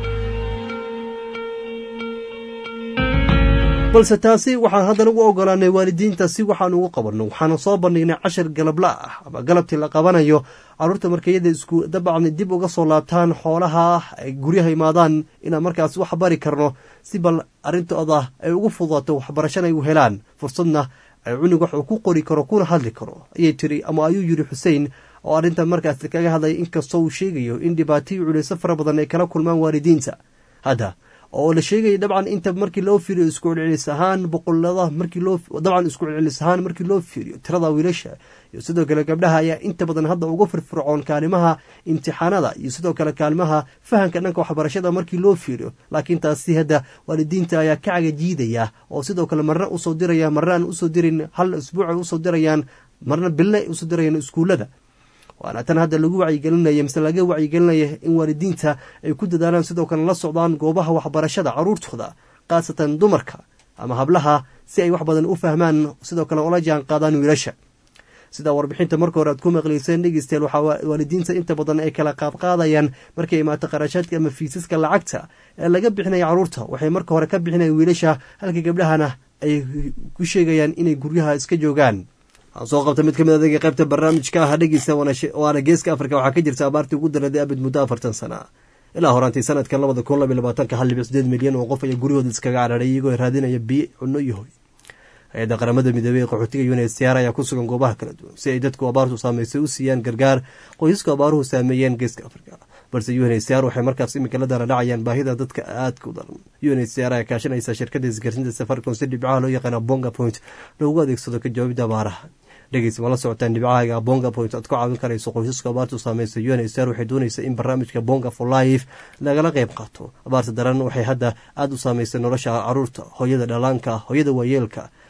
balse taasi waxaan haddana ugu ogolaanay waalidiinta si waxaan ugu qabanno waxaana soo bandhignay cashar galabla ah ama galabtii la qabanayo caruurta markayada isku dabcan dib uga soo laabtaan xoolaha ay guryaha imaadaan inaan markaas wax bari karno si bal arrintooda ay ugu fudaato waxbarashana ay u helaan fursadna ay cunug wax uu ku qori karo kuna hadli karo ayay tiri ama ayuu yidhi xuseen oo arrintan markaas kaga hadlaya inkastoo uu sheegayo in dhibaataiyo culayso fara badan ay kala kulmaan waalidiinta hadda oo la sheegaya dabcan inta markii loo fiiriyo isku celcelis ahaan boqolada markii loo dabcan isku celcelis ahaan markii loo fiiriyo tirada wiilasha iyo sidoo kale gabdhaha ayaa inta badan hadda uga firfircoon kaalimaha imtixaanada iyo sidoo kale kaalimaha fahamka dhanka waxbarashada markii loo fiiriyo laakiin taasi hadda waalidiinta ayaa ka cagajiidaya oo sidoo kale marna usoo diraya marna aan usoo dirin hal isbuuc ay usoo dirayaan marna bille ay usoo dirayaan iskuullada waana tan hadda lagu wacyigelinaya mise laga wacyigelinaya in waalidiinta ay ku dadaalaan sidoo kale la socdaan goobaha waxbarashada caruurtooda khaasatan dumarka ama hablaha si ay wax badan u fahmaan sidoo kale ula jaan qaadaan wiilasha sida warbixinta marka hore aad ku maqlayseen dhegeystayaal waxaa waalidiinta inta badan ay kala qaadqaadayaan markay imaato qarashaadka ama fiisaska lacagta ee laga bixinaya caruurta waxay marka hore ka bixinayan wiilasha halka gabdhahana ay ku sheegayaan inay guryaha iska joogaan waxaan soo qabta mid ka mid adega qaybta barnaamijka ah dhegeysta waana geeska afrika waxaa ka jirta abaartii ugu daraday abid muddo afartan sana ilaa horaantii sanadkan labada kun labiy labaatanka hal dhibic sideed milyan oo qof ayaa guryahooda iskaga cararay iyagoo raadinaya biyo cunno iyo hoy hay-adda qaramada midoobey ee qaxootiga unhcr ayaa ku sugan goobaha kala duwan si ay dadku abaartu saameysay u siiyaan gargaar qoysasku abaaruhu saameeyeen geeska afrika balse unhcr waxay markaas imika la daladhacayaan baahida dadka aadka u daran unhcr ayaa kaashanaysa shirkada isgaarsiinta safaricom si dhibcaha loo yaqaana bonga point loogu adeegsado ka jawaabida abaaraha dhegeysa ma la socotaan dhibcahaaga bonga point aad ku caawin karayso qoysaska abaartu saameysay unhcr waxay doonaysa in barnaamijka bonga for life lagala qayb qaato abaarta daran waxay hadda aada u saameysay nolosha caruurta hooyada dhalaanka hooyada waayeelka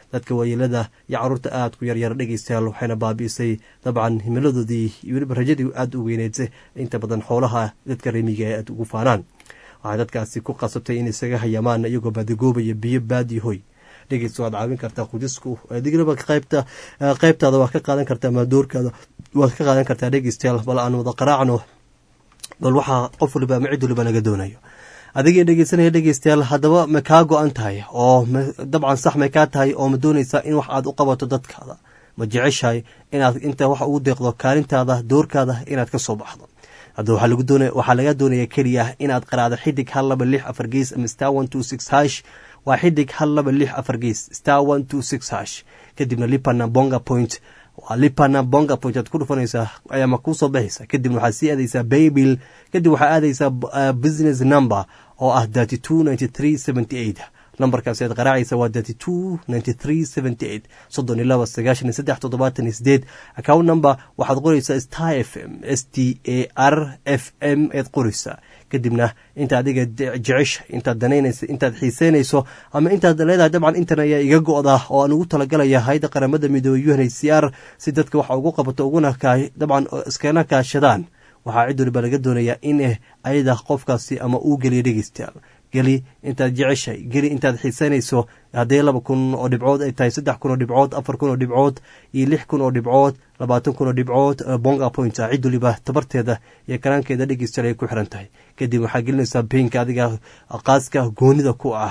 dadka waayeelada iyo caruurta aad ku yaryar dhegeystayaal waxayna baabi'isay dabcan himiladoodii iyo weliba rajadii aada u weyneed inta badan xoolaha dadka remiga ee aada ugu faanaan waxay dadkaasi ku qasabtay in isaga hayamaan iyagoo baadigoobaya biyo baadi hoy dhegeysta waad caawin kartaa qudisku adigaba qaybta qaybtaada waa ka qaadan kartaa maadoorkaada waad ka qaadan kartaa dhegeystayaal bal aan wada qaraacno bal waxaa qof waliba ama cid waliba laga doonayo adigii dhegeysanaya dhegeystayaal haddaba ma kaa go-an tahay oo dabcan sax may kaa tahay oo ma doonaysaa in wax aad u qabato dadkaada ma jeceshahay inaad inta wax ugu deeqdo kaalintaada doorkaada inaad ka soo baxdo hadda waxaa laga doonaya keliya inaad qaraado xidig hal laba lix afar gees ama star one two six hash waa xidig hal laba lix afar gees star one two six hash kadibna lipana bonga point waa lipana bonga point aad ku dhufanaysaa ama kuusoo baxaysa kadibna waxaad sii aadaysaa baybil kadib waxaa aadaysaa business number oo ah thirty two ninety three seventy eight nambarkaasi aad qaraacaysa waa thirty two ninety three seventy eight soddon iyo laba sagaashan iyo saddex toddobaatan iyo sideed account number waxaad qoraysaa star f m s t a r f m eed qoraysaa kadibna inta adiga jecesha intaad danaynaysa intaad xiiseynayso ama intaad leedahay dabcan intan ayaa iga go-da oo aan ugu talagalaya hayda qaramada midoobey u n h c r si dadka waxa ugu qabato uguna dabcan iskana kaashadaan waxaa cid waliba laga doonayaa in ayada qofkaasi ama uu geliya dhegeystayaal geli intaad jeceshahay geli intaad xiisanayso haddii laba kun oo dhibcood ay tahay saddex kun oo dhibcood afar kun oo dhibcood iyo lix kun oo dhibcood labaatan kun oo dhibcood bonga point ah cid waliba tabarteeda iyo karaankeeda dhegeystayaal ay ku xiran tahay kadib waxaa gelinaysaa pinka adiga qaaska goonida ku ah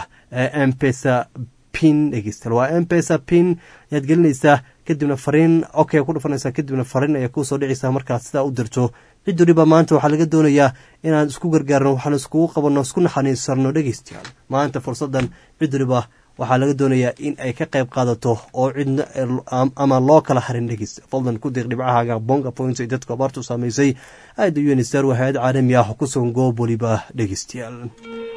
mpesa pin dhegeystayaal waa mpesa pin ayaad gelinaysaa kadibna fariin okay ku dhufanaysaa kadibna fariin ayaa kuusoo dhicaysaa markaad sidaa u dirto cid waliba maanta waxaa laga doonayaa inaan isku gargaarno waxaan iskugu qabanno isku naxaniisarno dhegeystayaal maanta fursaddan cid waliba waxaa laga doonayaa in ay ka qayb qaadato oo cidna ama loo kala harin dhegeysta fadlan ku diiq dhibcahaaga bonga points ay dadku abaartu saamaysay aada unisar waa hay-ad caalami ah ku sugan goob waliba dhegeystayaal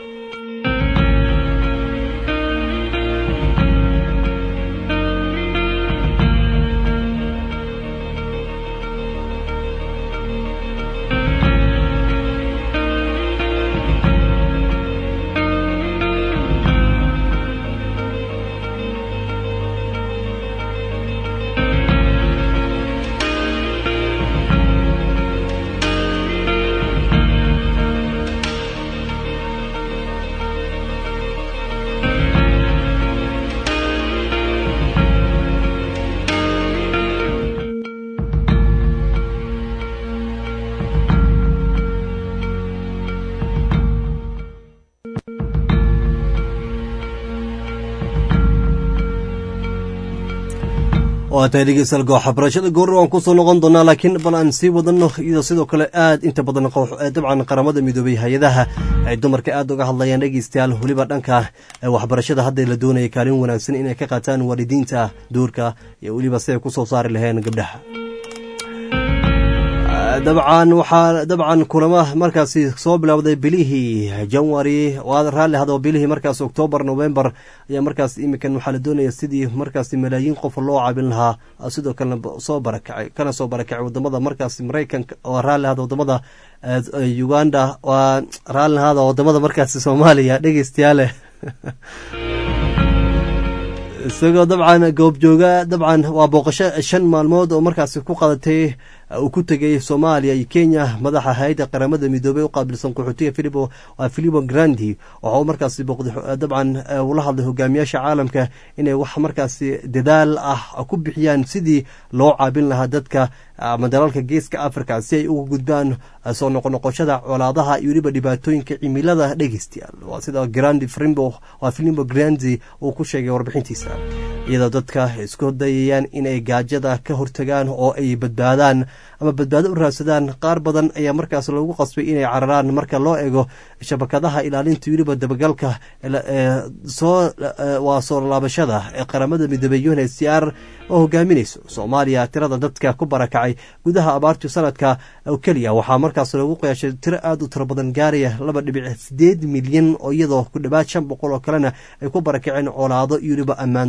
waa tahay dhegeystayaal gooxa barashada goorra waan kusoo noqon doonaa laakiin bal aan sii wadano iyadoo sidoo kale aad inta badan dabcan qaramada midoobay hay-adaha ay dumarka aada uga hadlayaan dhegeystayaal weliba dhanka waxbarashada hadda la doonaya kaalin wanaagsan inay ka qaataan waalidiinta doorka iyo weliba siday kusoo saari laheen gabdhaha dabcan waxaa dabcan kulama markaasi soo bilowday bilihii january waad raalli hadoo bilihii markaas octoobar november ayaa markaas imikan waxaa la doonaya sidii markaasi malaayiin qof loo caabin lahaa sidoo kalena soo barakacay kana soo barakacay wadamada markaas maraykanka waa raalli hada wadamada uganda waa raalli hada wadamada markaasi soomaaliya dhegeystayaale isagoo dabcan goobjooga dabcan waa booqasho shan maalmood oo markaasi ku qadatay uu ku tegay soomaaliya iyo kenya madaxa hay-adda qaramada midoobey u qaabilsan qaxootiga filipo waa filipo grandi waxa uu markaasi booqday dabcan ula hadlay hogaamiyaasha caalamka inay wax markaasi dadaal ah ku bixiyaan sidii loo caabin lahaa dadka ama dalalka geeska africa si ay uga gudbaan soo noqonoqoshada colaadaha iyo weliba dhibaatooyinka cimilada dhegeystayaal waa sida grandi frimbo waa filimbo grandi uu ku sheegay warbixintiisa iyadoo dadka isku dayayaan inay gaajada ka hortagaan oo ay badbaadaan ama badbaado u raadsadaan qaar badan ayaa markaas lagu qasbay inay cararaan marka loo eego shabakadaha ilaalinta weliba dabagalka soo waa soo laabashada ee qaramada midoobey un h c r oo hogaaminayso soomaaliya tirada dadka ku barakacay gudaha abaartii sanadka oo keliya waxaa markaas lagu qiyaashay tiro aada u tiro badan gaaraya laba dhibic sideed milyan oo iyadoo ku dhawaad shan boqol oo kalena ay ku barakaceen colaado iyo weliba ammaan darro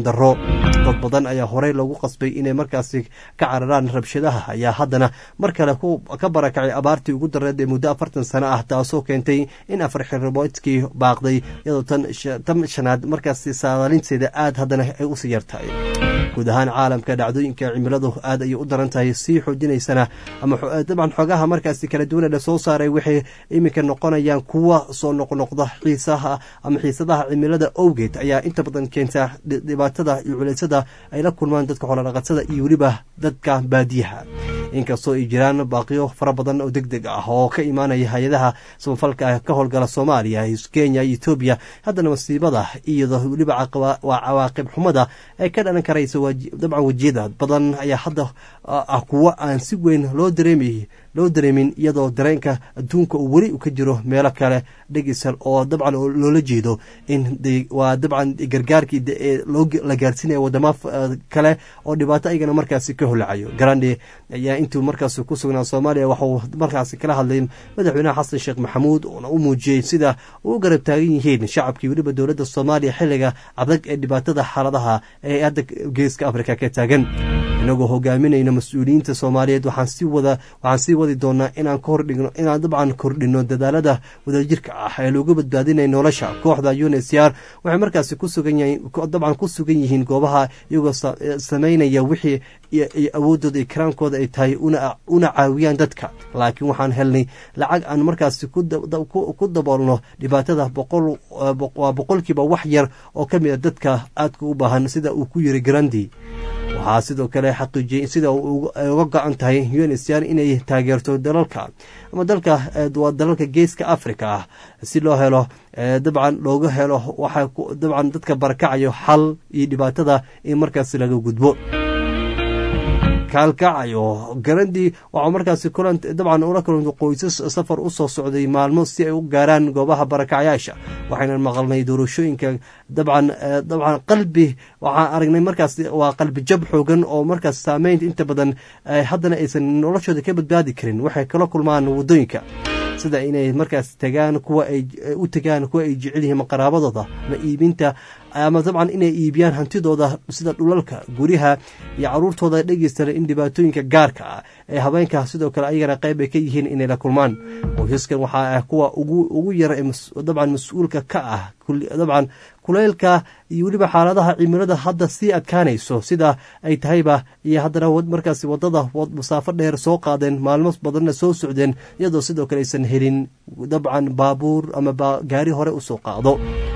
dad badan ayaa horey loogu qasbay inay markaasi ka cararaan rabshadaha ayaa haddana mar kale ka barakacay abaartii ugu dareed ee muddo afartan sano ah taasoo keentay in afar xirriboodkii baaqday iyadoo tan shanaad markaasi saadaalinteeda aad haddana ay usii yartahay guud ahaan caalamka dhacdooyinka cimiladu aad ayay u daran tahay sii xoojinaysana ama dabcan xogaha markaasi kala duwana la soo saaray waxay iminka noqonayaan kuwa soo noqnoqda xiisaha ama xiisadaha cimilada owgeed ayaa inta badan keenta dhibaatada iyo culeysada ay la kulmaan dadka xoolodhaqatada iyo weliba dadka baadiyaha inkastoo ay jiraan baaqiyo fara badan oo deg deg ah oo ka imaanaya hay-adaha samafalka ka howlgala soomaaliya kenya iyo etoobiya haddana masiibada iyadoo weliba waa cawaaqib xumada ay ka dhalan karaysa dabcan wejiyada badan ayaa hadda ah kuwo aan si weyn loo dareemay loo dareemin iyadoo dareenka adduunka uu weli ka jiro meelo kale dhegisal oo dabcan loola jeedo in waa dabcan gargaarkii la gaarsiinaya wadamo kale oo dhibaato ayagana markaasi ka holacayo garande ayaa intuu markaas ku sugnaa soomaaliya waxauu markaasi kala hadlay madaxweynaha xasan sheekh maxamuud uuna u muujiyey sida uu u garab taagan yihiin shacabkii weliba dowladda soomaaliya xilliga adag ee dhibaatada xaaladaha ee hadda geeska afrika ka taagan inagoo hogaaminayno mas-uuliyiinta soomaaliyeed waxaan sii wada waxaan sii wadi doonaa inaan ka hordhigno inaan dabcan kordhino dadaalada wadajirka ah ee loogu badbaadinaya nolosha kooxda unsr waxay markaasi ku sugan yihiin dabcan ku sugan yihiin goobaha iyagoo samaynaya wixii awoodooda ikraankooda ay tahay una caawiyaan dadka laakiin waxaan helnay lacag aan markaasi ku daboolno dhibaatada waa boqolkiiba wax yar oo ka mid a dadka aadka u baahan sida uu ku yiri garandi waxaa sidoo kale xaqiijiyey sida uga go-an tahay unsr inay taageerto dalalka ama dalka waa dalalka geeska africa ah si loo helo dabcan looga helo waxaa dabcan dadka barakacayo xal iyo dhibaatada in markaasi laga gudbo kaalkacayo garandii waxaa markaasi kulan dabcan ula kulanta qoysas safar u soo socday maalmo si ay u gaaraan goobaha barakacyaasha waxayna maqalnay doorashooyinka dabcan dabcan qalbi waxaan aragnay markaas waa qalbi jab xoogan oo markaas saameynta inta badan haddana aysan noloshooda ka badbaadi karin waxay kala kulmaan waddooyinka sida inay markaas tagaan kuwa ay u tagaan kuwa ay jecel yihiin qaraabadooda ama iibinta ama dabcan inay iibiyaan hantidooda sida dhulalka guryaha iyo caruurtooda dhegeystana in dhibaatooyinka gaarka ah ee habeenka sidoo kale ayagana qayb ay ka yihiin inay la kulmaan qoysaskan waxaa ah kuwa ugu yar ee dabcan mas-uulka ka ah dabcan kuleylka iyo weliba xaaladaha cimilada hadda sii adkaanayso sida ay tahayba iyo haddana markaas wadada masaafo dheer soo qaadeen maalmo badanna soo socdeen iyadoo sidoo kale aysan helin dabcan baabuur ama gaari hore usoo qaado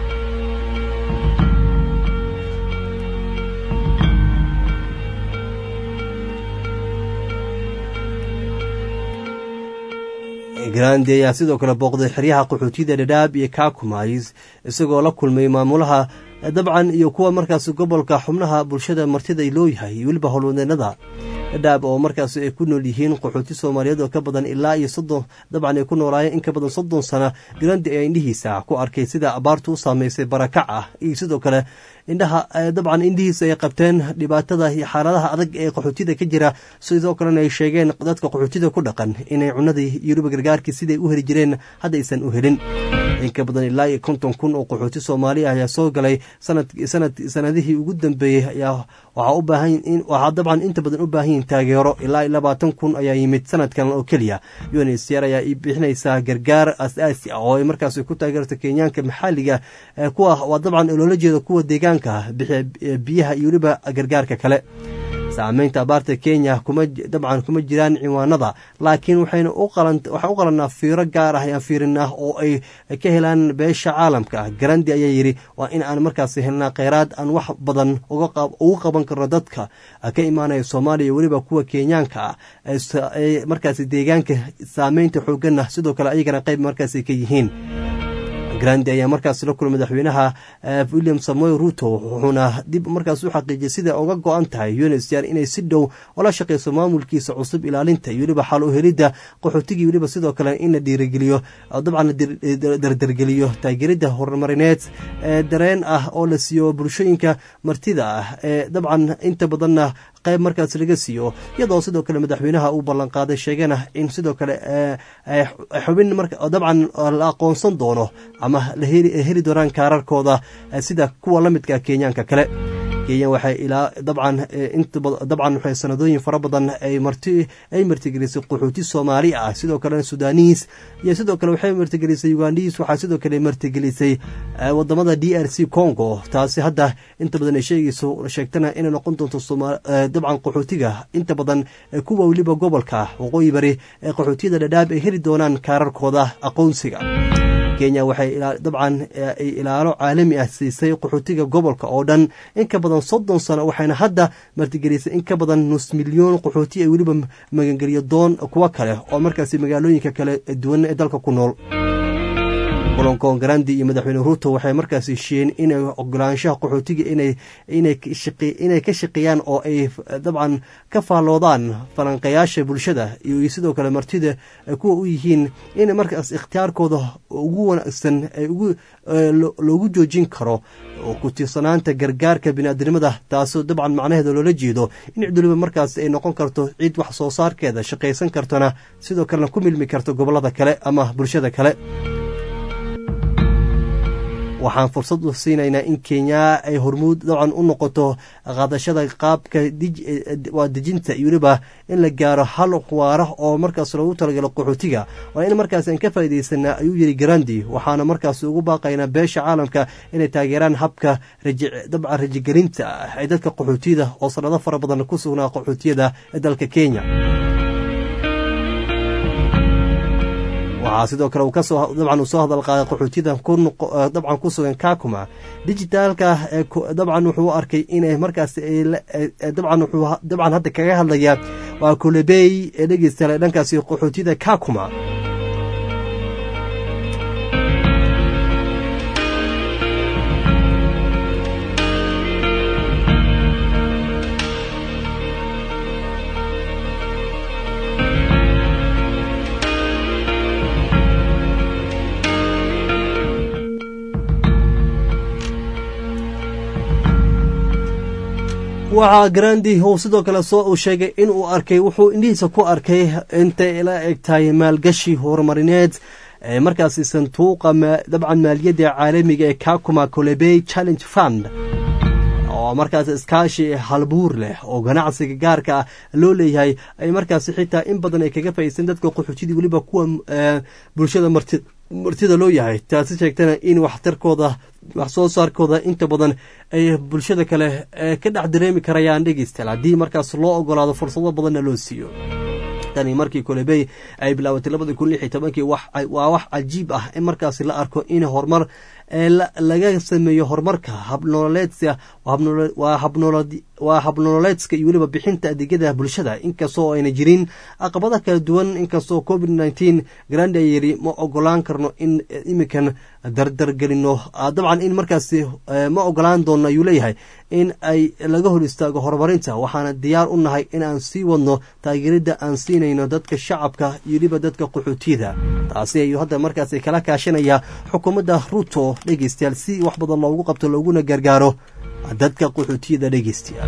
grandi ayaa sidoo kale booqday xeryaha qaxootiyada dhadhaab iyo kakumays isagoo la kulmay maamulaha dabcan iyo kuwa markaas gobolka xubnaha bulshada martida loo yahay iyo weliba howlwadeenada dhadhaab oo markaas ay ku nool yihiin qaxooti soomaaliyeed oo ka badan ilaa iyo soddon dabcan ay ku noolaayeen in ka badan soddon sana grandi ayaa indhihiisa ku arkay sida abaartu u saameysay barakac ah iyo sidoo kale indhaha dabcan indhihiisa ay qabteen dhibaatada iyo xaaladaha adag ee qaxootida ka jira sidoo kalena ay sheegeen dadka qaxootida ku dhaqan inay cunadii iyo weliba gargaarkii siday u heli jireen hadda aysan u helin in ka badan ilaa iyo konton kun oo qaxooti soomaaliya ayaa soo galay sanadihii ugu dambeeyey ayaa waxaa u baahan waxaa dabcan inta badan u baahan yihin taageero ilaa iyo labaatan kun ayaa yimid sanadkan oo keliya unsr ayaa bixinaysaa gargaar asaasi ah oo ay markaas ku taageerto kenyaanka maxaaliga kuwa waa dabcan loola jeedo kuwa deegaanka bixiya biyaha iyo weliba gargaarka kale saameynta abaarta kenya kuma dabcan kuma jiraan ciwaanada laakiin waxayna waxaan u qalanaa fiiro gaar ah ayaan fiirinaa oo ay ka helaan beesha caalamka garandi ayaa yidhi waa in aan markaas helnaa kheyraad aan wax badan ugu qaban karno dadka ka imaanaya soomaaliya weliba kuwa kenyaanka ah markaas deegaanka saameynta xooganna sidoo kale ayagana qayb markaas ka yihiin grandi ayaa markaas la kulmay madaxweynaha william samoy ruto wuxuuna dib markaas u xaqiijiyay sida uga go-an tahay unsr inay si dhow ola shaqeyso maamulkiisa cusub ilaalinta iyo weliba xal u helidda qaxootigii weliba sidoo kale in la dhiirigeliyo dabcan la dardargeliyo taageeridda horumarineed ee dareen ah oo la siiyo bulshooyinka martida ah ee dabcan inta badanna qayb markaas laga siiyo iyadoo sidoo kale madaxweynaha uu ballanqaaday sheegana in sidoo kale xubin dabcan la aqoonsan doono ama la heli doonaan kaararkooda sida kuwa la midka kenyaanka kale kenya waxay ilaa dabcan inta dabcan waxay sanadooyin fara badan ay marti ay martigelisay qaxooti soomaali ah sidoo kalena sudaaniis iyo sidoo kale waxay martigelisay ugandhiis waxaa sidoo kale martigelisay wadamada d r c congo taasi hadda inta badan ay sheegayso sheegtana inay noqon doonto dabcan qaxootiga inta badan kuwa weliba gobolka waqooyi bari ee qaxootiyada dhadhaab ay heli doonaan kaararkooda aqoonsiga kenya waxay dabcan ay ilaalo caalami ah siisay qaxootiga gobolka oo dhan in ka badan soddon sano waxayna hadda martigelisay in ka badan nus milyoon qaxooti ay weliba magangeliyo doon kuwo kale oo markaasi magaalooyinka kale duwan ee dalka ku nool kulankoon garandi iyo madaxweyne ruuto waxay markaas heshiiyeen inay ogolaanshaha qaxootiga inay ka shaqeeyaan oo ay dabcan ka faalloodaan falanqayaasha bulshada iyo sidoo kale martida kuwa u yihiin in markaas ikhtiyaarkooda ugu wanaagsan loogu joojin karo ku tiirsanaanta gargaarka biniaadnimada taasoo dabcan macnaheeda loola jeedo in cid waliba markaas ay noqon karto cid wax soo saarkeeda shaqaysan kartona sidoo kalena ku milmi karto gobolada kale ama bulshada kale waxaan fursad u siinaynaa in kenya ay hormuud dabcan u noqoto qaadashada qaabka waa dejinta iyo weliba in la gaaro hal waara oo markaas loogu talagalo qaxootiga waa in markaas aan ka faa'iidaysanaa ayuu yidhi garandi waxaana markaas ugu baaqaynaa beesha caalamka inay taageeraan habka dabcan rajigelinta ah ee dadka qaxootiyada oo sanado fara badan ku sugnaa qaxootiyada ee dalka kenya waxaa sidoo kale dabcan uu soo hadal qaaday qaxootiyada dabcan ku sugan kakuma dijitaalka dabcan wuxuu arkay inay markaas dabcan hadda kaga hadlaya waa kulebey ee dhegeystaale dhankaasi qaxootiyada kakuma waxaa grandi uu sidoo kale soo uu sheegay in uu arkay wuxuu indhihiisa ku arkay intay la eg tahay maalgashi horumarineed markaasi sanduuqa dabcan maaliyadda caalamiga ee kakuma colebey challenge fund oo markaas iskaashi halbuur leh oo ganacsiga gaarka ah loo leeyahay ay markaasi xitaa in badan ay kaga faa'iisan dadka qaxootidii weliba kuwa bulshada marti martida loo yahay taasi sheegtana in waxtarkooda wax soo saarkooda inta badan ay bulshada kale ka dhex dareemi karayaan dhegeystayaal haddii markaas loo ogolaado fursado badanna loo siiyo tani markii kolebey ay bilaabatay labadii kun lix iyo tobankii waa wax cajiib ah in markaasi la arko in horumar laga sameeyo horumarka habnololeedka waa habnololeedska iyo weliba bixinta adeegyada bulshada inkastoo ayna jirin aqabada kala duwan inkastoo covid nneteen grandi ay yidhi ma ogolaan karno in iminkan dardargelino dabcan in markaasi ma ogolaan doono ayuu leeyahay in ay laga hor istaago horumarinta waxaana diyaar u nahay in aan sii wadno taageerida aan siinayno dadka shacabka iyo weliba dadka qaxootiyada taasi ayuu hadda markaasi kala kaashanaya xukuumadda ruto dhegeystayaal si wax badan loogu qabto looguna gargaaro dadka qaxootiyada dhegeystayaal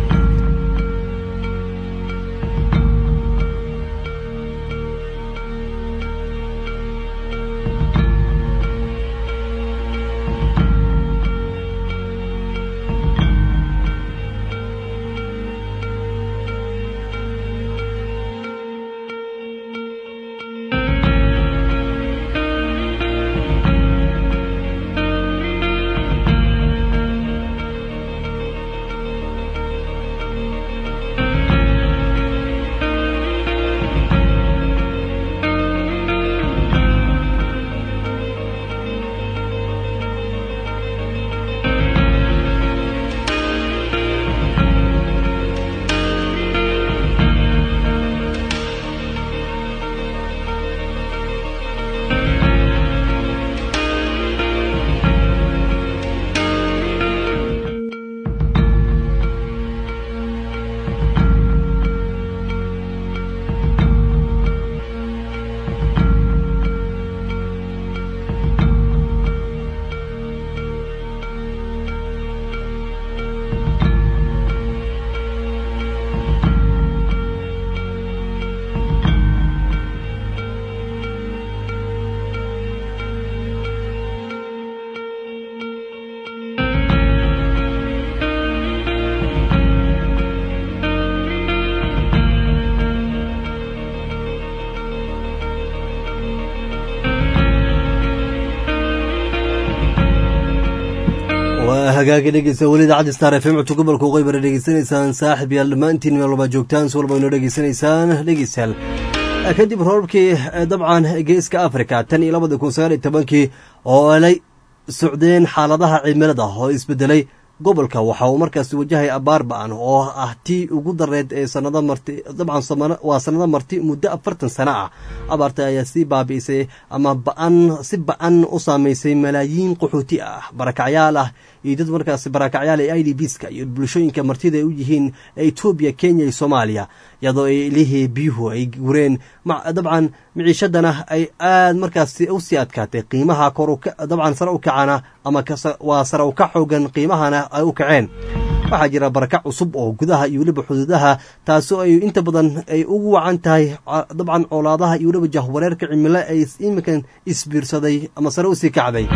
waa hagaagi dhegeysa weli idaacadda star f m codka gobolka waqooyi bara dhegeysanaysaan saaxib yaal dhammaantiin meel walbaa joogtaan si walba inoo dhegeysanaysaan dhegeystayaal kadib roobabkii dabcan geeska africa tan iyo labada kun sagaal iyo tobankii oo alay socdeen xaaladaha cimilada oo isbedelay gobolka waxa uu markaasi wajahay abaar ba-an oo ah tii ugu dareed ee sanado marti dabcan waa sanado marti muddo afartan sano ah abaarta ayaa sii baabi'isay ama ba-an si ba-an u saamaysay malaayiin qaxooti ah barakacyaal ah iyo dad markaasi barakacyaal ee i d bska iyo bulshooyinka martida ay u yihiin etoobiya kenya iyo soomaaliya iyadoo ay ilihii biyuhu ay gureen dabcan miciishadana ay aad markaasi usii adkaatay qiimaha kor dabcan sare u kacana ama waa sare u kac xoogan qiimahana ay u kaceen waxaa jira barakac cusub oo gudaha iyo weliba xuduudaha taasoo ay inta badan ay ugu wacan tahay dabcan colaadaha iyo weliba jahwareerka cimilo ay iminkan isbiirsaday ama sare usii kacday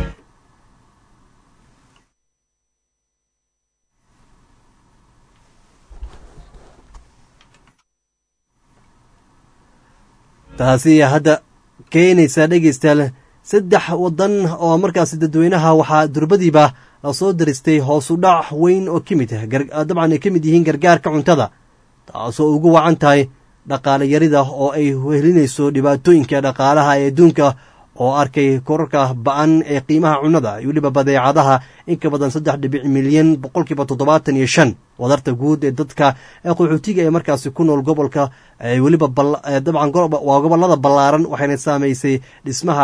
taasi hadda keenaysaa dhegeystayaal saddex wadan oo markaasi dadweynaha waxaa durbadiiba lasoo daristay hoosu dhac weyn oo ka mid dabcan ay ka mid yihiin gargaarka cuntada taasoo ugu wacan tahay dhaqaale yarida oo ay wehelinayso dhibaatooyinka dhaqaalaha ee adduunka oo arkay korarka ba-an ee qiimaha cunnada iyo weliba badeecadaha in ka badan saddex dhibic milyan boqolkiiba toddobaatan iyo shan wadarta guud ee dadka ee qaxootiga ee markaasi ku nool gobolka weliba dabcan waa gobolada ballaaran waxayna saamaysay dhismaha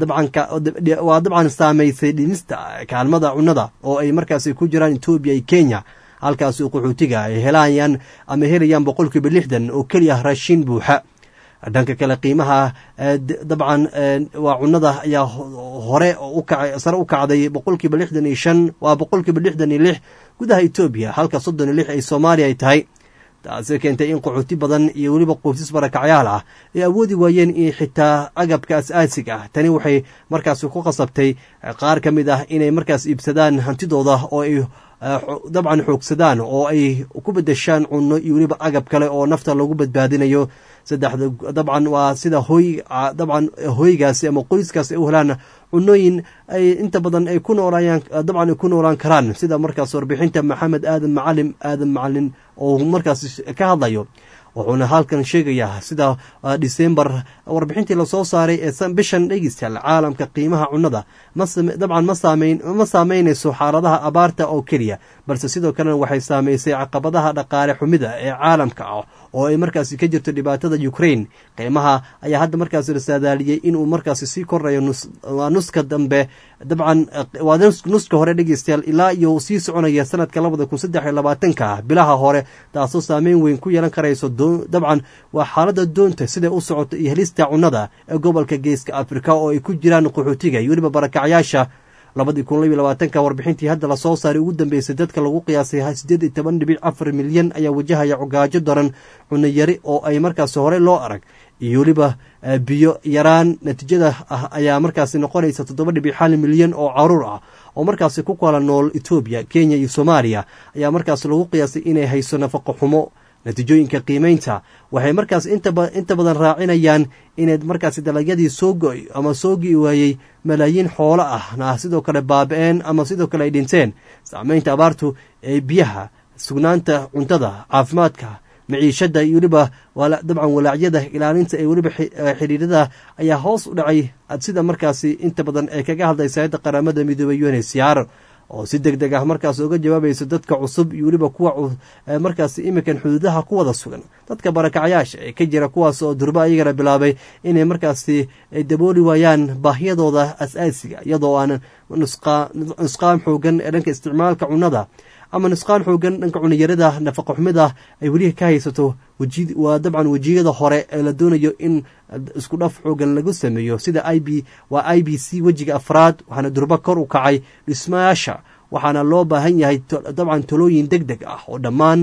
dabcanwaa dabcan saamaysay dhimista kaalmada cunnada oo ay markaasi ku jiraan etoobiya iyo kenya halkaasi qaxootiga ay helayaan ama helayaan boqolkiiba lixdan oo keliya raashin buuxa dhanka kale qiimaha dabcan waa cunnada ayaa hore sare u kacday boqolkiiba lixdan iyo shan waa boqolkiiba lixdan iyo lix gudaha etoobiya halka soddon iyo lix ay soomaaliya ay tahay taasi keentay in qaxooti badan iyo weliba qoysas barakacyaal ah ay awoodi waayeen in xitaa agabka as-aasiga ah tani waxay markaasi ku qasabtay qaar ka mid ah inay markaas iibsadaan hantidooda oo ay dabcan xoogsadaan oo ay ku bedeshaan cunno iyo weliba agab kale oo nafta lagu badbaadinayo saddexda dabcan waa sida hoy dabcan hoygaasi ama qoyskaasi ay u helaan cunooyin ay inta badan ay ku noolayaan dabcan ay ku noolaan karaan sida markaas warbixinta maxamed aadan macalim aadan macalin oo markaas ka hadlayo wuxuuna halkan sheegayaa sida disembar warbixintii lasoo saaray ee bishan dhegeystayaal caalamka qiimaha cunnada dabcan ma saameynayso xaaladaha abaarta oo keliya balse sidoo kalena waxay saamaysay caqabadaha dhaqaale xumida ee caalamka ah oo ay markaasi ka jirto dhibaatada ukraine qiimaha ayaa hadda markaasi la saadaaliyey inuu markaasi sii korayo waa nuska dambe dabcan waa nuska hore dhegeystayaal ilaa iyo sii soconaya sanadka labada kun saddex iyo labaatanka bilaha hore taasoo saameyn weyn ku yeelan karayso dabcan waa xaalada doonta siday u socoto iyo helista cunnada ee gobolka geeska afrika oo ay ku jiraan qaxootiga iyo weliba barakacyaasha labadii kun labiyo labaatanka warbixintii hadda lasoo saaray ugu dambeysay dadka lagu qiyaasay siddeed iyo toban dhibic afar milyan ayaa wajahaya cogaajo daran cunno yari oo ay markaasi horey loo arag iyo weliba biyo yaraan natiijada ah ayaa markaasi noqonaysa toddoba dhibic hal milyan oo caruur ah oo markaasi ku kala nool etoobiya kenya iyo soomaaliya ayaa markaasi lagu qiyaasay inay hayso nafaqo xumo natiijooyinka qiimeynta waxay markaas inta badan raacinayaan inayd markaasi dalagyadii soo go-y ama soo gi waayey malaayiin xoolo ah na sidoo kale baaba-een ama sidoo kale ay dhinteen saameynta abaartu ee biyaha sugnaanta cuntada caafimaadka maciishada iyo weliba dabcan walaacyada ilaalinta ee weliba xidhiirada ayaa hoos u dhacay sida markaasi inta badan ay kaga hadlaysa hayadda qaramada midoobay unhcr oo si deg deg ah markaas uga jawaabayso dadka cusub iyo weliba kuwa markaasi iminkan xuduudaha ku wada sugan dadka barakacyaasha ee ka jira kuwaas oo durba ayagana bilaabay inay markaasi dabooli waayaan baahiyadooda as-aasiga iyadoo aanan nusqaan xoogan ee dhanka isticmaalka cunnada ama nusqaan xoogan dhanka cuniyarada nafaqa xumida ay weli ka haysato waa dabcan wejiyada hore ee la doonayo in isku dhaf xoogan lagu sameeyo sida i b waa i b c wejiga afraad waxaana durba kor u kacay dhismayaasha waxaana loo baahan yahay dabcan talooyin deg deg ah oo dhammaan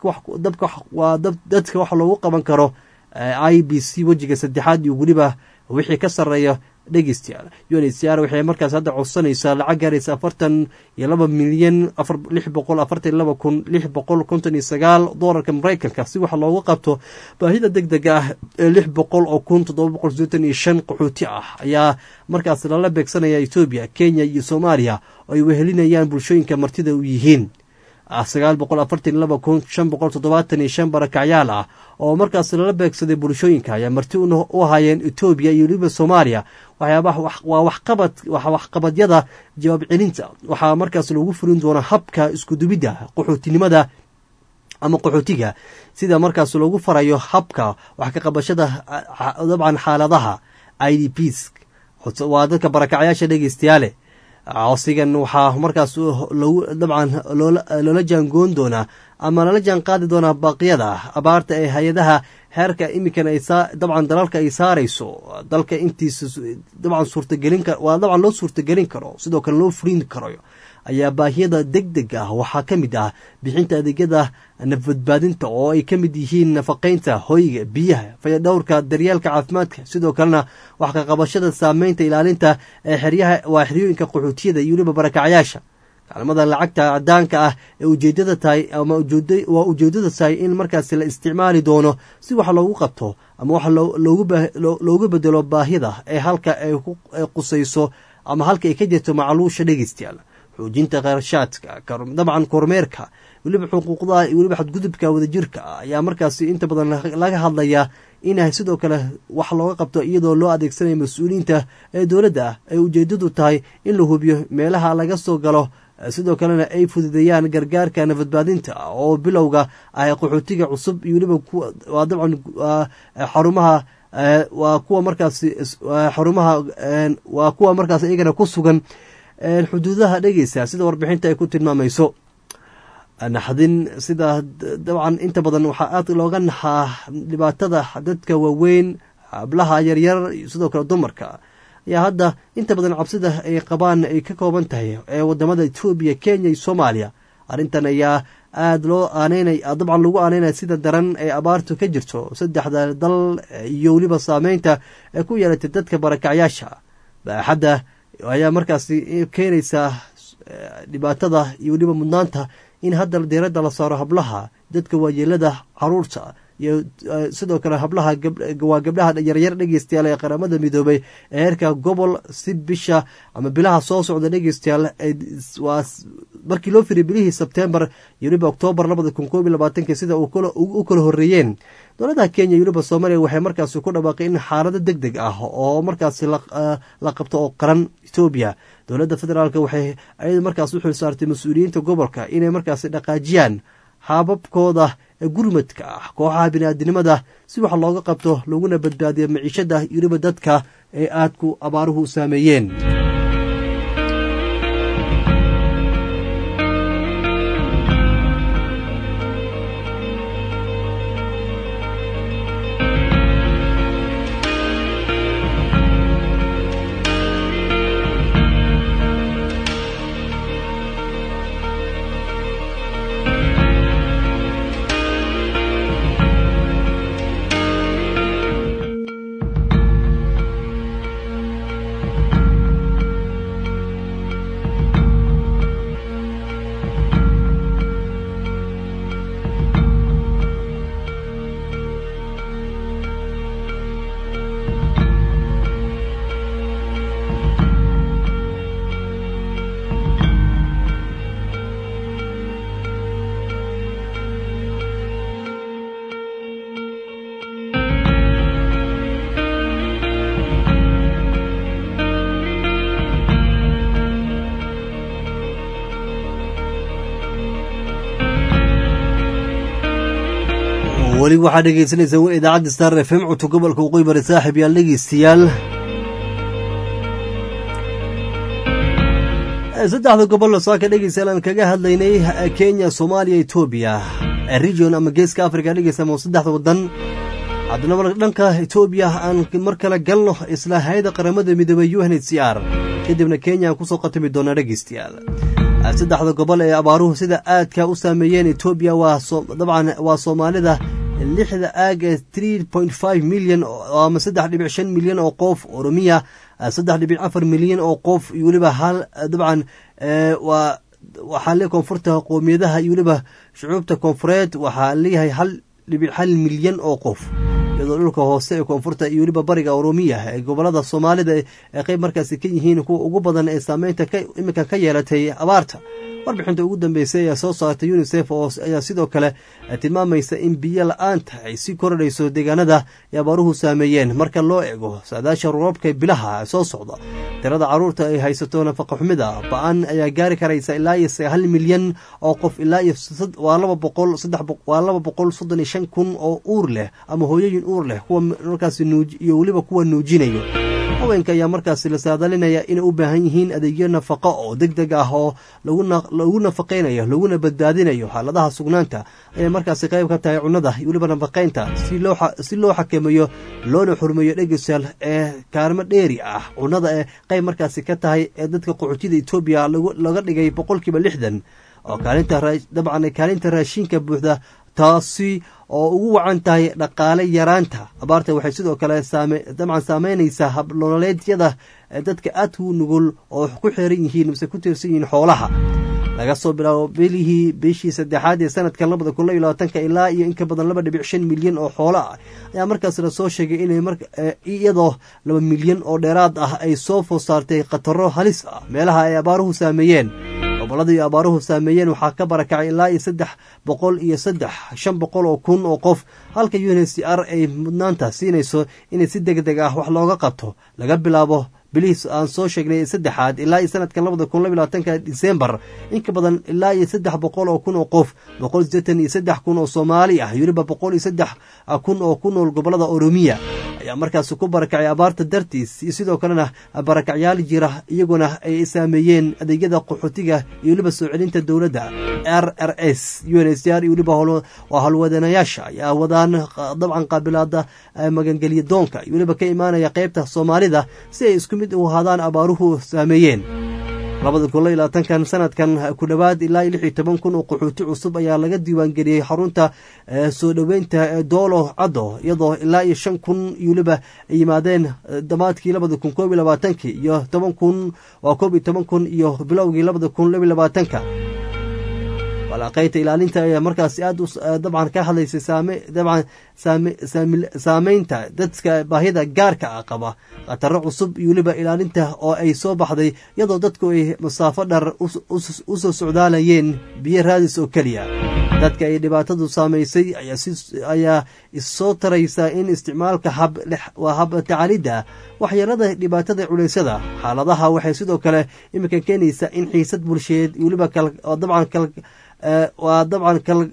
waa dadka wax loogu qaban karo i b c wejiga saddexaad iyo weliba wixii ka sarreeya dhegeystayaal unhcr waxay markaas hadda codsanaysaa lacag gaaraysa afartan iyo laba milyan lix boqol afartan iyo laba kun lix boqol konton iyo sagaal doolarka maraykanka si waxa loogu qabto baahida deg dega ah ee lix boqol oo kun toddoba boqol sideetan iyo shan qaxooti ah ayaa markaas lala beegsanaya etoobiya kenya iyo soomaaliya oo ay wehelinayaan bulshooyinka martida u yihiin sagaal boqol afartan iyo laba kun shan boqol toddobaatan iyo shan barakacyaal ah oo markaas lala beegsaday bulshooyinka ayaa marti u ahaayeen etoobiya iyo weliba soomaaliya waxyaabaha waa waxqabad waxqabadyada jawaab celinta waxaa markaas loogu furin doonaa habka iskudubidda qaxootinimada ama qaxootiga sida markaas loogu farayo habka wax ka qabashada dabcan xaaladaha i d ps waa dadka barakacyaasha dhegeystayaale codsigan waxaa markaas dabcan loola jaangoon doonaa ama lala jaan qaadi doonaa baaqyada abaarta ee hay-adaha heerka iminkan dabcan dalalka ay saarayso dalka intiisa dabcan suurtagelin waa dabcan loo suurtagelin karo sidoo kale loo furin karo ayaa baahiyada deg deg ah waxaa ka mid ah bixinta adeegyada nafbadbaadinta oo ay ka mid yihiin nafaqaynta hoyga biyaha fayadhowrka daryeelka caafimaadka sidoo kalena wax ka qabashada saameynta ilaalinta ee xeryaha waa xeryooyinka qaxootiyada iyo weliba barakacyaasha kaalmada lacagta cadaanka ah ee ujeedada tahay ama waa ujeedada tahay in markaasi la isticmaali doono si wax loogu qabto ama wax loogu bedelo baahida ee halka ay qusayso ama halka ay ka jirto macluusha dhegeystayaal xoojinta kharashaadka dabcan kormeerka weliba xuquuqdaha iyo weliba xadgudubka wadajirka ayaa markaasi inta badan laga hadlayaa inay sidoo kale wax looga qabto iyadoo loo adeegsanayo mas-uuliyiinta ee dowladda ah ay ujeedadu tahay in la hubiyo meelaha laga soo galo sidoo kalena ay fududeeyaan gargaarka nafadbaadinta oo bilowga ah qaxootiga cusub iyo weliba waa dabcan xarumaha waa kuwa markaas xarumaha waa kuwa markaas iyagana ku sugan xuduudaha dhegeysa sida warbixinta ay ku tilmaamayso naxdin sida dabcan inta badan waxaa aad looga naxaa dhibaatada dadka waaweyn hablaha yaryar iyo sidoo kale dumarka ayaa hadda inta badan cabsida ay qabaan ay ka kooban tahay ee wadamada etoobiya kenya iyo soomaaliya arrintan ayaa aada loo aaneynay dabcan lagu aaneynaya sida daran ee abaartu ka jirto saddexda dal iyo weliba saameynta ee ku yeelatay dadka barakacyaasha baaxadda ayaa markaasi keenaysaa dhibaatada iyo weliba mudnaanta in hadda diiradda la saaro hablaha dadka waayeelada caruurta iyo sidoo kale hablaha waa gabdhaha yaryar dhegeystayaal ee qaramada midoobay ee heerka gobol si bisha ama bilaha soo socda dhegeystayaal waa markii loo firiy bilihii sebtembar iyo weliba oktoobar labada kun koob iyo labaatanki sida u kala horreeyeen dowladaha kenya iyo weliba soomaaliya waxay markaasi ku dhawaaqay in xaalado deg deg ah oo markaasi la qabto oo qaran etoobiya dowladda federaalk waxay ayada markaas u xil saartay mas-uuliyiinta gobolka inay markaasi dhaqaajiyaan hababkooda gurmadka ah kooxaha biniaadinimada si wax looga qabto laguna badbaadiyo maciishada iyo weliba dadka ee aadku abaaruhu saameeyeen weli waxaad dhegeysanaysaa idaacadda star f m codka gobolka waqooyi bari saaxib yaal dhegeystayaal saddexda gobol saaka dhegeystayaal aan kaga hadlaynay kenya soomaaliya etoobiya region ama geeska africa dhegeysta ma saddexda wadan haddana dhanka etoobiya aan mar kale galno isla hay-ada qaramada midoobey u n h c r kadibna kenya aan kusoo qatami doonaa dhegeystayaal saddexda gobol ee abaaruhu sida aadka u saameeyeen etoobiya waa dabcan waa soomaalida lixda aag ee tree point five milyan ama saddex dhibic shan milyan oo qof oromiya saddex dhibic afar milyan oo qof iyo weliba hal dabcan waa waxaa le koonfurta qoomiyadaha iyo weliba shucuubta koonfureed waxaa leeyahay hal dhibic hal milyan oo qof iyadoo dhulka hoose ee koonfurta iyo weliba bariga oromiya ee gobolada soomaalida ee qeyb markaasi ka yihiin kuwa ugu badan ee saameynta iminka ka yeelatay abaarta warbixinta ugu dambeysay ee soo saartay unisef oo ayaa sidoo kale tilmaamaysa in biyo la-aanta ay sii kordhayso deegaanada ay abaaruhu saameeyeen marka loo eego saadaasha roobabka bilaha soo socda tirada caruurta ay haysato nafaqa xumida ba-an ayaa gaari karaysa ilaa iyo hal milyan oo qof ilaa iyo waa laba boqol waa laba boqol soddon iyo shan kun oo uur leh ama hooyooyin uur leh kuwa markaasi nuuj iyo weliba kuwa nuujinayo haweenka ayaa markaasi la saadalinaya inay u baahan yihiin adeegyo nafaqo oo deg deg ah oo lagu nafaqaynayo laguna badbaadinayo xaaladaha sugnaanta ayay markaasi qayb ka tahay cunnada iyo weliba nafaqaynta si loo xakameeyo loona xurmeeyo dhegesal ee kaalmo dheeri ah cunnada ee qayb markaasi ka tahay ee dadka qaxootida etoobiya laga dhigay boqolkiiba lixdan oo kaalinta dabcan kaalinta raashinka buuxda taasi oo ugu wacan tahay dhaqaale yaraanta abaarta waxay sidoo kale dabcan saameynaysaa habnololeedyada dadka aad u nugul oo ku xeeran yihiin mise ku tiirsan yihiin xoolaha laga soo bilaabo bilihii bishii saddexaad ee sanadkan labada kun laba iyo labaatanka ilaa iyo in ka badan laba dhibic shan milyan oo xoolo ah ayaa markaas lasoo sheegay inay iyadoo laba milyan oo dheeraad ah ay soo food saartay khataro halis ah meelaha ay abaaruhu saameeyeen gobolladii abaaruhu saameeyeen waxaa ka barakacay ilaa iyo saddex boqol iyo saddex shan boqol oo kun oo qof halka u n c r ay mudnaanta siinayso inay si deg deg ah wax looga qabto laga bilaabo bilihiis aan soo sheegnay saddexaad ilaa iyo sanadkan labada kun laba labaatanka disembar in ka badan ilaa iyo saddex boqol oo kun oo qof boqol sideetan iyo saddex kun oo soomaali ah weliba boqol iyo saddex kun oo ku nool gobolada oromiya ayaa markaasi ku barakacay abaarta dartiis iyo sidoo kalena barakacyaal jira iyaguna ay saameeyeen adeegyada qaxootiga iyo weliba soo celinta dowladda r r s u n s r iyo weliba waa howlwadanayaasha ayaa wadaan dabcan qaabilaada magangelya doonka iyo weliba ka imaanaya qeybta soomaalida si ay isku mid u ahaadaan abaaruhu saameeyeen labada kun laba labaatankan sanadkan ku dhowaad ilaa iyo lix iyo toban kun oo qaxooti cusub ayaa laga diiwaangeliyey xarunta soo dhoweynta doolo caddo iyadoo ilaa iyo shan kun iyo weliba ay yimaadeen damaadkii labada kun koob iyo labaatankii iyo toban kun waa koob iyo toban kun iyo bilowgii labada kun laba iyo labaatanka walaaqaynta ilaalinta ayaa markaasi aad dabcan ka hadlaysay dabcan saameynta dadka baahida gaarka ah qaba khataro cusub iyo weliba ilaalinta oo ay soo baxday iyadoo dadku ay masaafo dhar u soo socdaalayeen biyo raadis oo keliya dadka ay dhibaatadu saamaysay ayaa issoo taraysa in isticmaalka waa hab tacaalidda waxyeelada dhibaatada culeysyada xaaladaha waxay sidoo kale iminka keenaysaa in xiisad bulsheed iyo weliba dabcan waa dabcan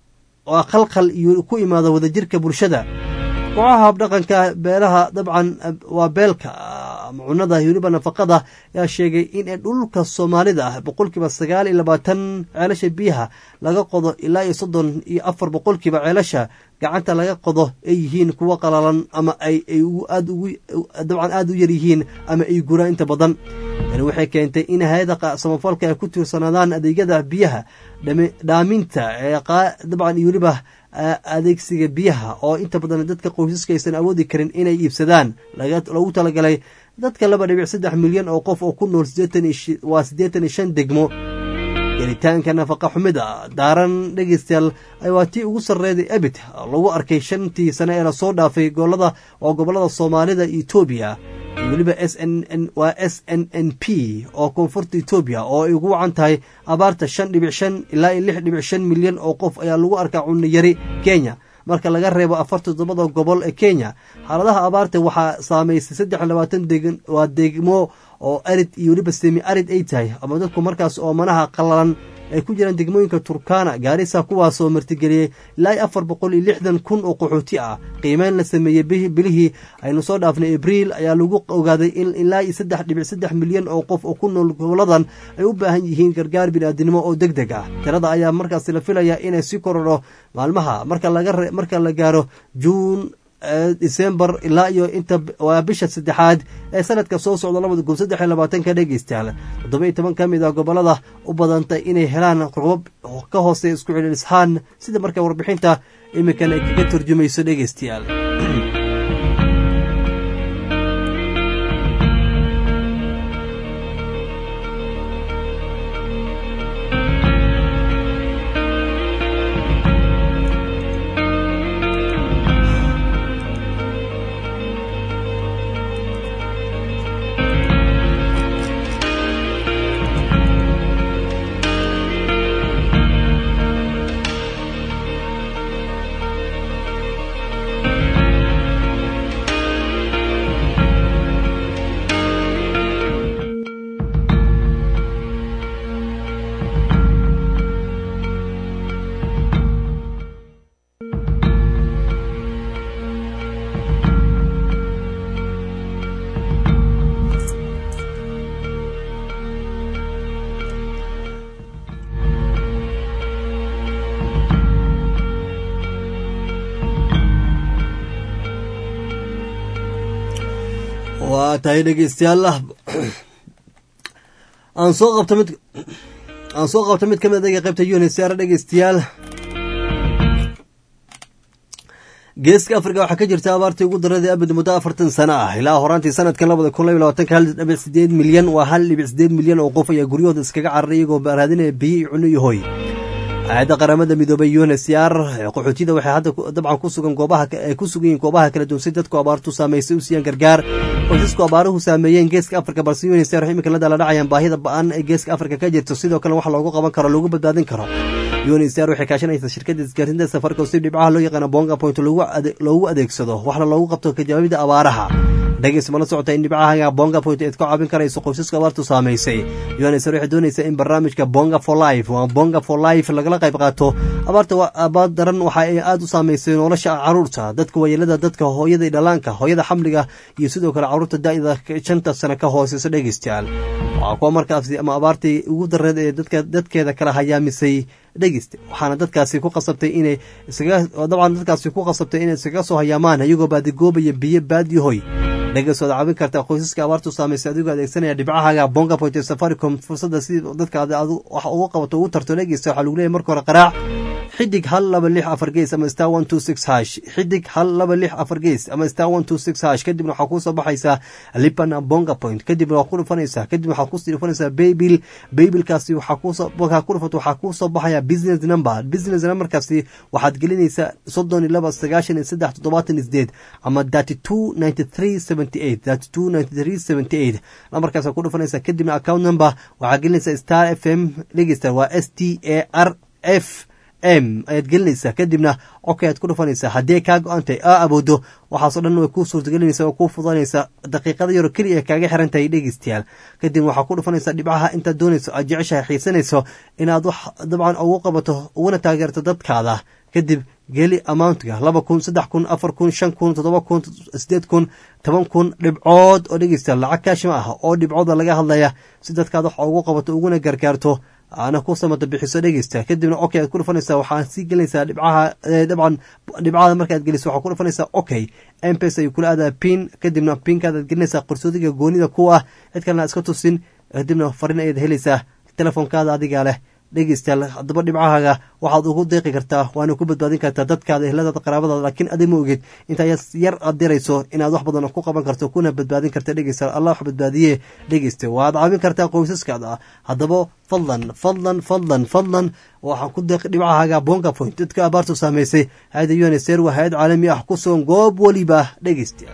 waa khalkhal iyo ku imaada wadajirka bulshada kooxaha habdhaqanka beelaha dabcan waa beelka ama cunada weliba nafaqada ayaa sheegay in dhulka soomaalida ah boqolkiiba sagaal iyo labaatan ceelasha biyaha laga qodo ilaa iyo soddon iyo afar boqolkiiba ceelasha gacanta laga qodo ay yihiin kuwo qalalan ama ay aad ugu dabcan aada u yar yihiin ama ay guraan inta badan tani waxay keentay in hay-ada samafalka ay ku tiirsanaadaan adeegyada biyaha dhaaminta dabcan iyo weliba adeegsiga biyaha oo inta badan dadka qoysaska aysan awoodi karin inay iibsadaan lagu talagalay dadka laba dhibic saddex milyan oo qof oo ku nool waa siddeetan iyo shan degmo gelitaanka nafaqa xumida daaran dhegeystayaal waa tii ugu sarreeday ebit lagu arkay shantii sane ee lasoo dhaafay golada oo gobolada soomaalida etoobiya iyo weliba s n n waa s n n p oo koonfurta etoobiya oo ay ugu wacan tahay abaarta shan dhibic shan ilaa iyo lix dhibic shan milyan oo qof ayaa lagu arkaa cunno yari kenya marka laga reebo afarta toddobada gobol ee kenya xaaladaha abaarta waxaa saameysay saddex labaatan degan waa degmo oo arid iyo weliba semi arid ay tahay ama dadku markaas oo manaha qallalan ay ku jiraan degmooyinka turkana gaarisa kuwaasoo martigeliyey ilaa iyo afar boqol iyo lixdan kun oo qaxooti ah qiimeyn la sameeyey bilihii aynu soo dhaafnay abriil ayaa lagu ogaaday in ilaa iyo saddex dhibic saddex milyan oo qof oo ku nool goboladan ay u baahan yihiin gargaar biniaadinimo oo deg deg ah tirada ayaa markaas la filaya inay si korodho maalmaha marka la gaaro juun december ilaa iyo inta waa bisha saddexaad ee sanadka soo socda labada kun saddex iyo labaatanka dhegeystayaal toddoba iyo toban ka mid a gobolada u badantay inay helaan robab ka hoose isku celilishaan sida marka warbixinta iminkan ay kaga turjumayso dhegeystayaal waa tahay dhegeystayaal aan soo qabto mid aan soo qabto mid kamid adaga qaybta unsr dhegeystayaal geeska afrika waxaa ka jirta abaartii ugu daradii abid muddo afartan sano ah ilaa horaantii sanadkan labada kun laba labaatanka hal dhibic sideed milyan waa hal dhibic sideed milyan oo qof ayaa guryahooda iskaga cararay iyagoo raadinaya biyo iyo cuno iyo hoy hay-adda qaramada midoobay unsr qaxootiyada waxay hadda dabcan ku sugan goobaha ay ku sugan yihiin goobaha kala duwan si dadku abaartu saameysay u siiyaan gargaar qoysasku abaaruhu saameeyeen geeska afrika balse unsr imika la dala dhacayaan baahida ba-an ee geeska afrika ka jirto sidoo kale wax loogu qaban karo loogu badbaadin karo unsr waxay kaashanaysaa shirkadda isgaarsiinta safaricom si dhibcaha loo yaqaano bonga point loogu adeegsado waxna loogu qabto kajawaabida abaaraha dhageys mala socota in dhibcaha bonga point eed ka caabin karayso qoysaska abaartu saameysay unsr waxay doonaysaa in barnaamijka bonga for life waa bonga for life lagala qayb qaato abaarta abaad daran waxa ay aada u saameysay nolosha caruurta dadka waayeelada dadka hooyada iyo dhalaanka hooyada xamliga iyo sidoo kale caruurta da-da shanta sano ka hooseysa dhegeystayaal waa kuwa markaasi ama abaartii ugu dareed ee dadka dadkeeda kala hayaamisay dhegeysta waxaana dadkaasi ku qasabtay inay isaga dabcan dadkaasi ku qasabtay inay iskaga soo hayaamaan iyagoo baadigoobaya biyo baadiyo hoy dhegeysood caawin karta qoysaska abaartu saameysay adigoo adeegsanaya dhibcahaaga bonga point ee safaricom fursadda si dadka wax ugu qabato ugu tarto dhegeysta waxaa lagu leeyahy marka hore qaraac xidig hal laba lix afar gees ama star one two six hash xidig hal laba lix afar gees ama star one two six hash kadibna waxaa kuusoo baxaysaa lipan bonga point kadibna waa ku dhufanaysaa kadib waxaa kusii dhufanaysaa baybil baybilkaasi waxaa kuusoo markaa ku dhufato waxaa kuusoo baxaya business number business numberkaasi waxaad gelinaysaa soddon iyo laba sagaashan iyo saddex toddobaatan iyo sideed ama thirty two ninety three seventy eight thirty two ninety three seventy eight nambarkaasa ku dhufanaysaa kadibna account number waxaa gelinaysaa star f m dhegeysta waa s t a r f m ayaad gelinaysaa kadibna codka ayaad ku dhufanaysaa haddii kaa go-antay aa awoodo waxaasoo dhan way kuu suurtagelinaysaa oo kuu fudanaysaa daqiiqada yaro keliya kaaga xiran tahay dhegeystayaal kadibna waxaa ku dhufanaysaa dhibcaha intaad doonayso aad jeceshahay xiisanayso inaad wax dabcan ugu qabato uguna taageerto dadkaada kadib geli amountga laba kun saddex kun afar kun shan kun toddoba kun sideed kun toban kun dhibcood oo dhegeysta lacag kaashima ah oo dhibcooda laga hadlaya si dadkaad wax ugu qabato uguna gargaarto aana ku samata bixiso dhegeysta kadibna okay aad ku dhufanaysaa waxaa sii gelinaysaa dhibcaha dabcan dhibcada markaad geliso waxaa ku dhufanaysaa okay mpes ayuu kula aadaa pin kadibna pinkaadaad gelinaysaa qarsoodiga goonida ku ah cid kalena iska tusin kadibna farin ayaad helaysaa telefoonkaada adigaa leh dhegeystayaal haddaba dhibcahaaga waxaad ugu deeqi kartaa waana ku badbaadin kartaa dadkaada ehladaada qaraabadaada laakiin adi ma ogid intaa yar aad dirayso inaad wax badan ku qaban karto kuna badbaadin karta dhegeystayaal allah wax badbaadiye dhegeysta waad caawin kartaa qoysaskaada haddaba fadlan fadlan fadlan fadlan waxaan ku deeqi dhibcahaaga bonga point dadka abaartu saameysay hay-ada unsr waa hay-ad caalami ah ku sugan goob weliba dhegeystayaal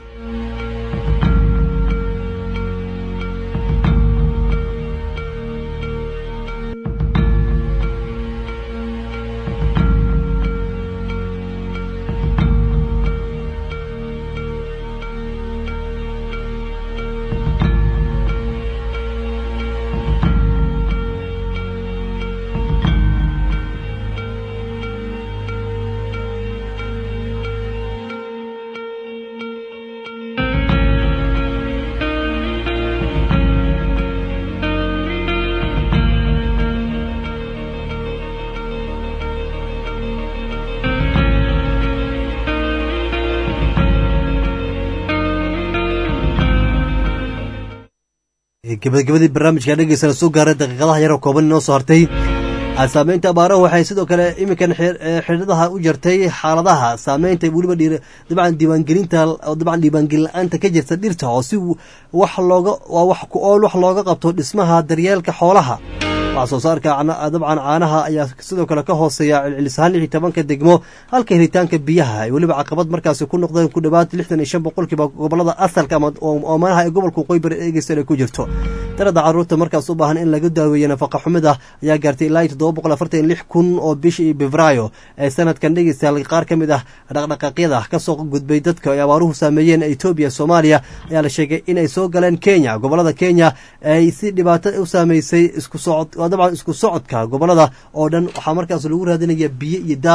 gabagabadii barnaamijka dhegeysa soo gaaray daqiiqadaha yaroo kooban inoo soo hartay saameynta abaaraha waxay sidoo kale iminkan xidhadaha u jartay xaaladaha saameynta weliba dabcan diiwaangelinta dabcan diiwaangelin la-aanta ka jirta dhirta oo si wax looga waa wax ku ool wax looga qabto dhismaha daryeelka xoolaha wax soo saarka dabcan caanaha ayaa sidoo kale ka hooseeya celcelisahaan lix iyo tobanka degmo halka helitaanka biyaha ay weliba caqabad markaasi ku noqdeen ku dhowaad lixdan iyo shan boqolkiiba gobolada asalka ama oomanaha ee gobolka waqooyi bari eegeysan ay ku jirto darada caruurta markaas u baahan in laga daaweeyo nafaqa xumida ayaa gaartay ilaa iyo toddoba boqol afartan iyo lix kun oo bishii febraayo ee sanadkan dhegeystayaal qaar ka mid ah dhaqdhaqaaqyada kasoo gudbay dadka ay abaaruhu saameeyeen etoobiya soomaaliya ayaa la sheegay inay soo galeen kenya gobolada kenya ay si dhibaato u saameysay isku socod dabcan isku socodka gobolada oo dhan waxaa markaas lagu raadinaya biyo iyo daaq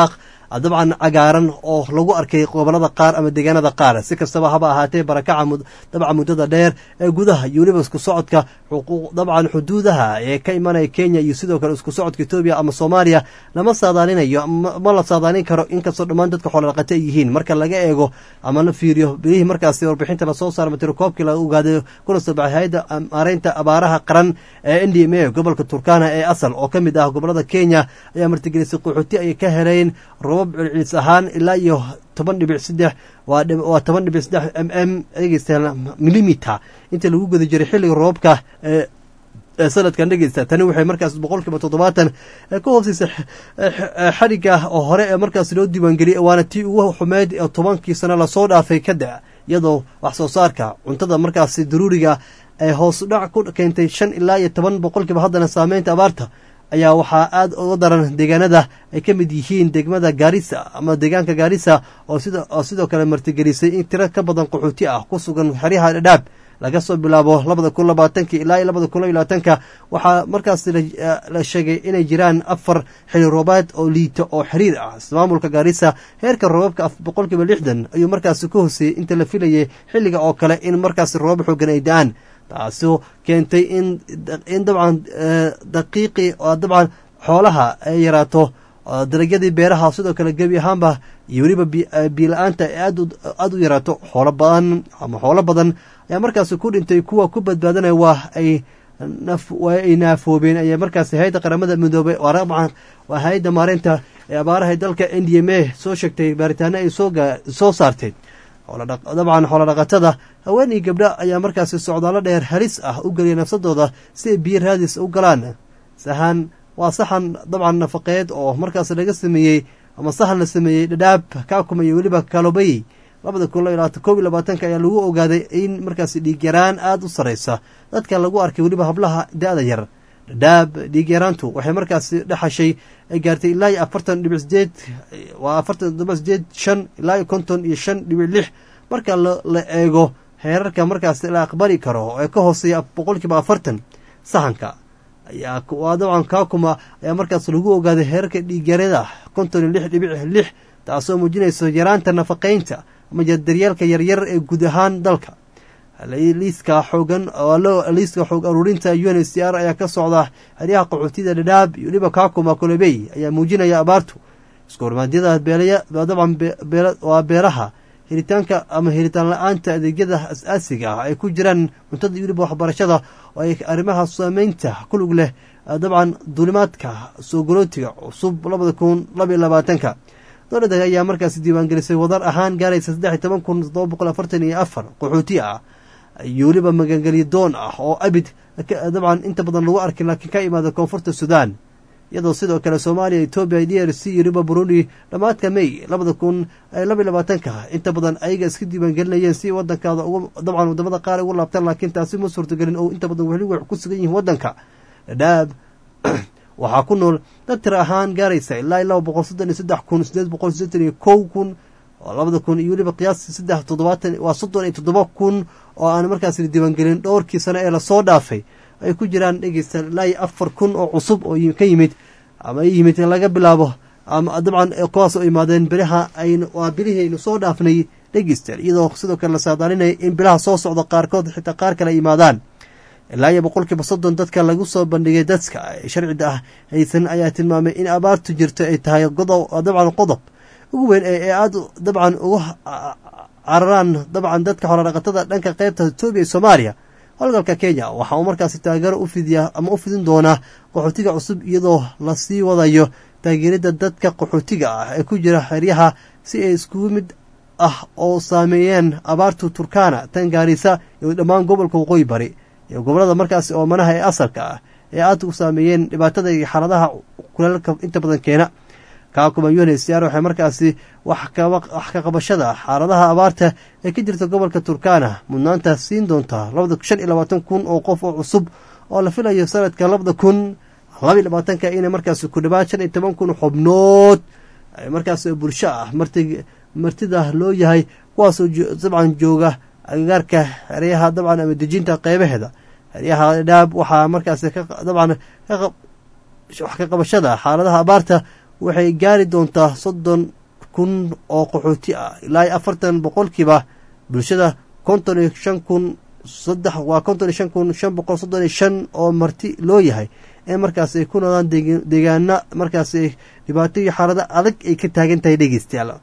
dabcan cagaaran oo lagu arkay gobolada qaar ama deegaanada qaar si kastaba haba ahaatee barakaca dabcan muddada dheer ee gudaha iyo weliba isku socodka dabcan xuduudaha ee ka imanaya kenya iyo sidoo kale isku socodka etoobiya ama soomaaliya lama saadaalinayo ma la saadaalin karo inkastoo dhammaan dadka xoolodhaqate ay yihiin marka laga eego ama la fiiriyo bilihii markaasi warbixinta lasoo saara matirakoobkii la ogaaday kuna soo baxay hay-adda maareynta abaaraha qaran ee n d m a gobolka turkana ee asal oo ka mid ah gobolada kenya ayaa martigelisay qaxooti ay ka heleen robab celcelis ahaan ilaa iyo toban dhibic saddex waa toban dhibic saddex m m dhegeystayaal milimiter inta lagu guda jiray xilliga roobka ee sanadkan dhegeysta tani waxay markaas boqol kiiba toddobaatan ka hooseysa xadhigga oo hore ee markaas loo diiwaangeliyay waana tii ugu xumeyd ee tobankii sano lasoo dhaafay ka da iyadoo wax soo saarka cuntada markaasi daruuriga ee hoos dhac ku keentay shan ilaa iyo toban boqolkiiba haddana saameynta abaarta ayaa waxaa aada uga daran deegaanada ay ka mid yihiin degmada gaarisa ama deegaanka gaarisa oo sidoo kale martigelisay in tiro ka badan qaxooti ah ku sugan xeryaha dhadhaab laga soo bilaabo labada kun labaatanka ilaa iyo labada kun labaatanka waxaa markaas la sheegay inay jiraan afar xili roobaad oo liita oo xiriir ah maamulka gaarisa heerka roobabka boqolkiiba lixdan ayuu markaasi ka hoseeyey inta la filayay xilliga oo kale in markaasi roobab xoogan ay da-aan taasoo keentay in in dabcan daqiiqii oo dabcan xoolaha ay yaraato dalagyadii beeraha sidoo kale gebi ahaanba iyo weliba biila-aanta aada u yaraato xoolo badan ama xoolo badan ayaa markaasi ku dhintay kuwa ku badbaadanaya waa ay waa ay naafoobeen ayaa markaasi hay-adda qaramada midoobay waa hay-adda maareynta ee abaaraha dalka n d m a soo sheegtay baaritaano ay soo saartay dabcan xoolodhaqatada haween iyo gabdho ayaa markaasi socdaalo dheer halis ah u geliya nafsadooda si ay biyo raadis u galaan sahan waa saxan dabcan nafaqeed oo markaas laga sameeyey ama sahan la sameeyey dhadhaab kaakuma iyo weliba kalobey labada kun koob iyo labaatanka ayaa lagu ogaaday in markaasi dhiigyaraan aada u sarreysa dadka lagu arkay weliba hablaha da-da yar dhadhaab dhiigyaraantu waxay markaasi dhexashay ay gaartay ilaa iyo afartan dhibic sideed waa afartan dhibic sideed shan ilaa iyo konton iyo shan dhibic lix marka la eego heerarka markaasi la aqbali karo ee ka hooseeya boqolkiiba afartan sahanka ayaa waa dabcan kaakuma ayaa markaas lagu ogaaday heerarka dhiigyarada konton iyo lix dhibic lix taasoo muujinayso yaraanta nafaqeynta ama daryeelka yaryar ee guud ahaan dalka liiska xoogan liiska xoog aruurinta u n c r ayaa ka socda xeryaha qaxootida dhadhaab iyo weliba kaakuma kolobey ayaa muujinaya abaartu isku hormaadyada dabcan waa beeraha helitaanka ama helitaan la-aanta adeegyada as-aasiga ah ay ku jiraan cuntada iyo weliba waxbarashada oo ay arrimaha saameynta ku lug leh dabcan duulimaadka soo golootiga cusub labada kun labaiyo labaatanka dowladda ayaa markaasi diiwaangelisay wadar ahaan gaaraysa saddex iyo toban kun toddoba boqol afartan iyo afar qaxooti ah iyo weliba magangelyo doon ah oo abid dabcan inta badan lagu arkay laakiin ka imaada koonfurta sudan iyadoo sidoo kale soomaaliya etoobiya d r c iyo weliba burundi dhammaadka may labada kun labaiy labaatanka inta badan ayaga iska diiwaangelinayeen si wadankaada dabcan wadamada qaar ugu laabtaan laakiin taasi ma suurtagelin oo inta badan weli wax ku sugan yihiin wadanka dhadhaab waxaa ku nool dad tir ahaan gaaraysa ilaa laba boqol soddon iyo saddex kun sideed boqol sideetan iyo kow kun oo labada kun iyo weliba qiyaastii saddex toddobaatan waa soddon iyo toddoba kun oo aan markaas la diiwaangelin dhowrkii sano ee lasoo dhaafay ay ku jiraan dhegeysta ilaa iyo afar kun oo cusub oo ka yimid ama yimid laga bilaabo ama dabcan kuwaas oo imaadeen bilaha ayn waa bilihii aynu soo dhaafnay dhegeysta iyadoo sidoo kale la saadaalinaya in bilaha soo socda qaarkood xitaa qaar kale imaadaan ilaa iyo boqolkiiba soddon dadka lagu soo bandhigay dadka sharcida ah haysan ayaa tilmaamay in abaartu jirto ay tahay dabcan qodob ugu weyn ee aada dabcan uga cararaan dabcan dadka xorodhaqatada dhanka qeybta etoobiya iyo soomaaliya howlgalka kenya waxa uu markaasi taageero u fidiyaa ama u fidin doonaa qaxootiga cusub iyadoo lasii wadayo taageerida dadka qaxootiga ah ee ku jira xeryaha si ay iskugu mid ah oo saameeyeen abaartu turkana tan gaarisa iyo dhammaan gobolka waqooyi bari iyo gobolada markaasi oomanaha ee asalka ah ee aada u saameeyeen dhibaatada iyo xaaladaha kuleelka inta badan keena kaakuma unhcr waxay markaasi wax ka qabashada xaaladaha abaarta ee ka jirta gobolka turkana mudnaanta siin doontaa labada shan iyo labaatan kun oo qof oo cusub oo la filayo sanadka labada kun labaiy labaatanka ina markaasi ku dhawaad shan iyo toban kun xubnood markaas bulsho ah martida loo yahay kuwaasoo dabcan jooga agagaarka xeryaha dabcan ama dejinta qeybaheeda xeryaha dhaab waxaa markaasi dabcan wax ka qabashada xaaladaha abaarta waxay gaari doontaa soddon kun oo qaxooti ah ilaa iyo afartan boqolkiiba bulshada konton iyo shan kun saddex waa konton iyo shan kun shan boqol soddon iyo shan oo marti loo yahay ee markaas ay ku noodaan deegaana markaas dhibaato iyo xaalado adag ay ka taagan tahay dhegeystayaal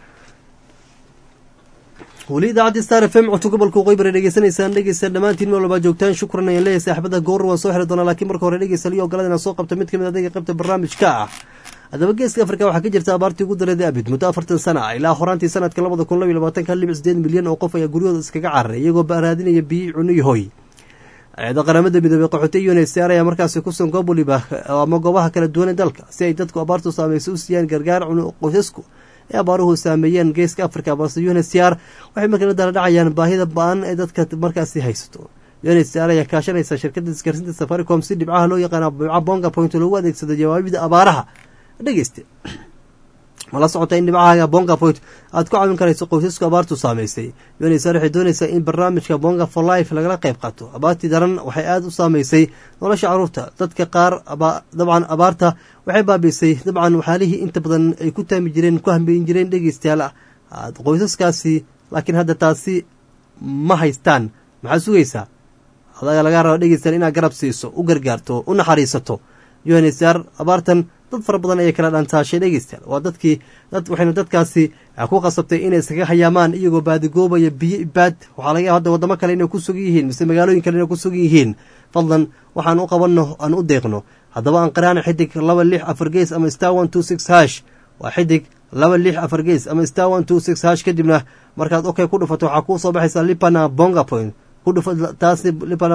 weli idaacaddi star f m codka gobolka qoybara dhegeysanaysaan dhegeysta dhammaantiin meel walbaa joogtaan shukran ayaan leeyahay saaxibada goor waan soo xiri doonaa laakiin marka hore dhegeysta liyo ogolada inaan soo qabto mid kamid adayga qaybta barnaamijka ah haddaba geeska afrika waxaa ka jirta abaartii ugu dareeday abid muddo afartan sana ah ilaa horaantii sanadka labada kun labiyo labaatanka hal dhibic sideed milyan oo qof ayaa guryahooda iskaga cararay iyagoo raadinaya biyi cuno iyo hoy ciida qaramada midoobey qaxootay unsr ayaa markaasi kusugan goob waliba ama goobaha kala duwan ee dalka si ay dadku abaartu saameysay u siiyaan gargaar cuno qoysasku ee abaaruhu saameeyeen geeska africa balse unsr waxay markala dala dhacayaan baahida ba-an ee dadka markaasi haysato unsr ayaa kaashanaysa shirkada isgaarsiinta safaricom si dhibcaha loo yaqaana dhibca bonga point loogu adeegsado jawaabida abaaraha dhegeyste ma la socota in dhibcahaaga bonga point aad ku caawin karayso qoysasku abaartu saameysay unsr waxay doonaysaa in barnaamijka bonga for life lagala qayb qaato abaartii daran waxay aada u saameysay nolosha caruurta dadka qaar dabcan abaarta waxay baabiisay dabcan waxaalihii inta badan ay ku taami jireen ku hambeyin jireen dhegeystayaal qoysaskaasi laakiin hadda taasi ma haystaan maxaad sugaysaa adaga lagaa raba dhegeystayaal inaad garab siiso u gargaarto u naxariisato unsr abaartan dad fara badan ayay kala dhantaashay dhegeystayaal waa dadkii dad waxayna dadkaasi ku qasabtay inay iskaga hayaamaan iyagoo baadigoobaya biyo ibaad waxaa laga yaaba hadda waddamo kale inay ku sugan yihiin mise magaalooyin kale inay ku sugan yihiin fadlan waxaan u qabanno aan u deeqno haddaba aan qaraana xidig laba lix afar gees ama star one two six hash waa xidig laba lix afar gees ama star one two six hash kadibna markaad okay ku dhufato waxaa kuu soo baxaysaa lipana bonga point taasi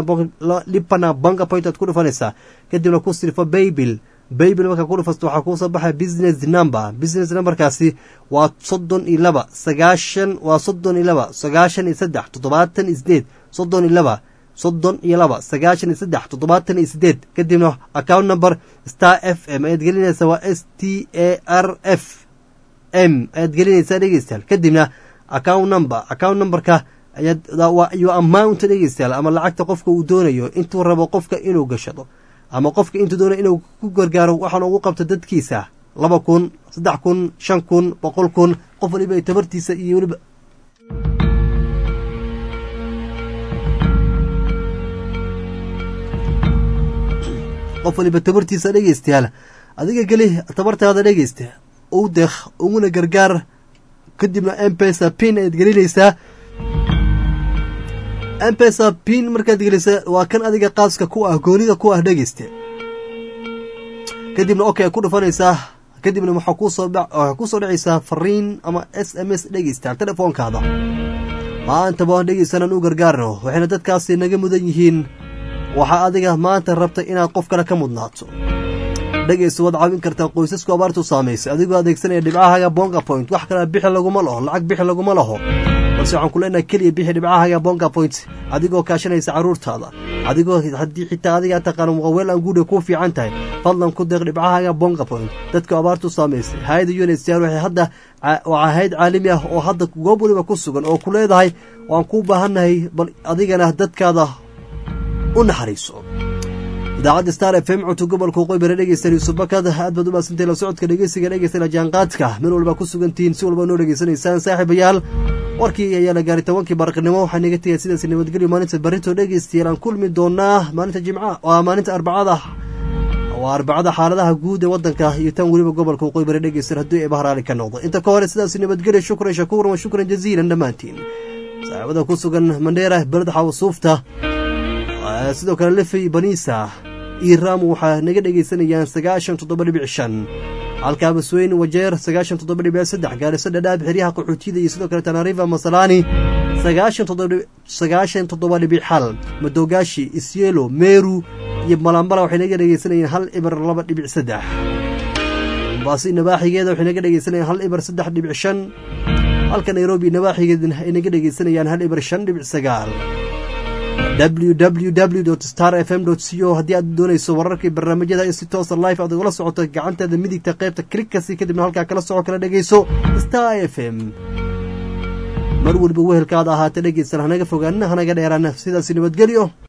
lipana bonga point aad ku dhufanaysaa kadibna ku sirfo baybil baybil markaa ku dhufasto waxaa kuusoo baxaya business number business numberkaasi waa soddon iyo laba sagaashan waa soddon iyo laba sagaashan iyo saddex toddobaatan iyo sideed soddon iyo laba soddon iyo laba sagaashan iyo saddex toddobaatan iyo sideed kadibna account number star f m ayaad gelinaysaa waa s t a r f m ayaad gelinaysaa dhegeystayaal kadibna account number account numberka ayaad yo amount dhegeystayaal ama lacagta qofka uu doonayo intuu rabo qofka inuu gashado ama qofka intuu doonay inuu ku gargaaro waxaan ugu qabto dadkiisa laba kun saddex kun shan kun boqol kun qof waliba ay tabartiisa iyo weliba qof waliba tabartiisa dhegeystayaal adiga geli tabartaada dhegeysta u deeq uguna gargaar kadibna mpesa pin ayaad gelinaysaa mpesa pin markaad gelisa waa kan adiga qaaska ku ah goonida ku ah dhegeyste kadibna okay ku dhufanaysaa kadibna waxaa kuusoowaxaa kusoo dhacaysaa fariin ama s m s dhegeysta telefoonkaada maantaba dhegeysanaan u gargaarno waxayna dadkaasi naga mudan yihiin waxaa adiga maanta rabta inaad qof kale ka mudnaato dhegeysta waad caawin kartaa qoysasku abaartu saamaysay adigoo adeegsanaya dhibcahaga bonga point wax kale bixi laguma laho lacag bixi laguma laho balse waxaan ku leenahay keliya bixi dhibcahaga bonga point adigoo kaashanaysa carruurtaada adigoo haddii xitaa adigaa taqaana muqaweel aan guudha kuu fiican tahay fadlan ku deeq dhibcahaga bonga point dadka abaartu saamaysay hay-ada unsr waxay hadda waa hayd caalami ah oo hadda goob waliba ku sugan oo ku leedahay waan kuu baahannahay bal adigana dadkaada u naxariiso idaacadda star f m codka gobolka qoybare dhegeysta yuusuf bakad aad baad u maadsantahay la socodka dhegeysiga dhegeysta la jaanqaadka meel walba ku sugantihiin si walba noo dhegeysanaysaan saaxiibayaal warkii ayaa la gaaray tobankii baraqnimo waxaa naga tegaya sidaas nabadgelyo maalinta barito dhegeystayaal aan kulmi doonaa maalinta jimca waa maalinta arbacada waa arbacada xaaladaha guud ee wadanka iyo tan weliba gobolka qoybare dhegeysta haddii ay bahraali ka noqdo inta ka hore sidaas nabadgelyo shukran shakuuran wa shukran jaziilan dhammaantiin saaxiibada ku sugan mandheera beled xawasuufta sidoo kale lefey baniisa iyo raamu waxaa naga dhegaysanayaan sagaashan toddoba dhibic shan halkaa masweyn wajeer sagaashan toddoba dhibic saddex gaariso dhadhaab xeryaha qaxootiyada iyo sidoo kale tanariva masalaani sagaashan toddoba dhibic xal madogaashi isyelo meru iyo malambala waxay naga dhegaysanayaan hal ibar laba dhibic saddex mombaaso nabaaxigeeda waxay naga dhegaysanayaan hal ibar saddex dhibic shan halka nairobi nabaaxigeedana ay naga dhegaysanayaan hal ibar shan dhibic sagaal www star f m c o haddii aad doonayso wararkii barnaamijyada in si toosa life aad ugala socoto gacanteeda midigta qaybta klikkasi kadibna halkaa kala soco kala dhegayso star f m mar weliba wehelkaada ahaatee dhegeysan hanaga fogaanina hanaga dheeraana sidaasi nabadgelyo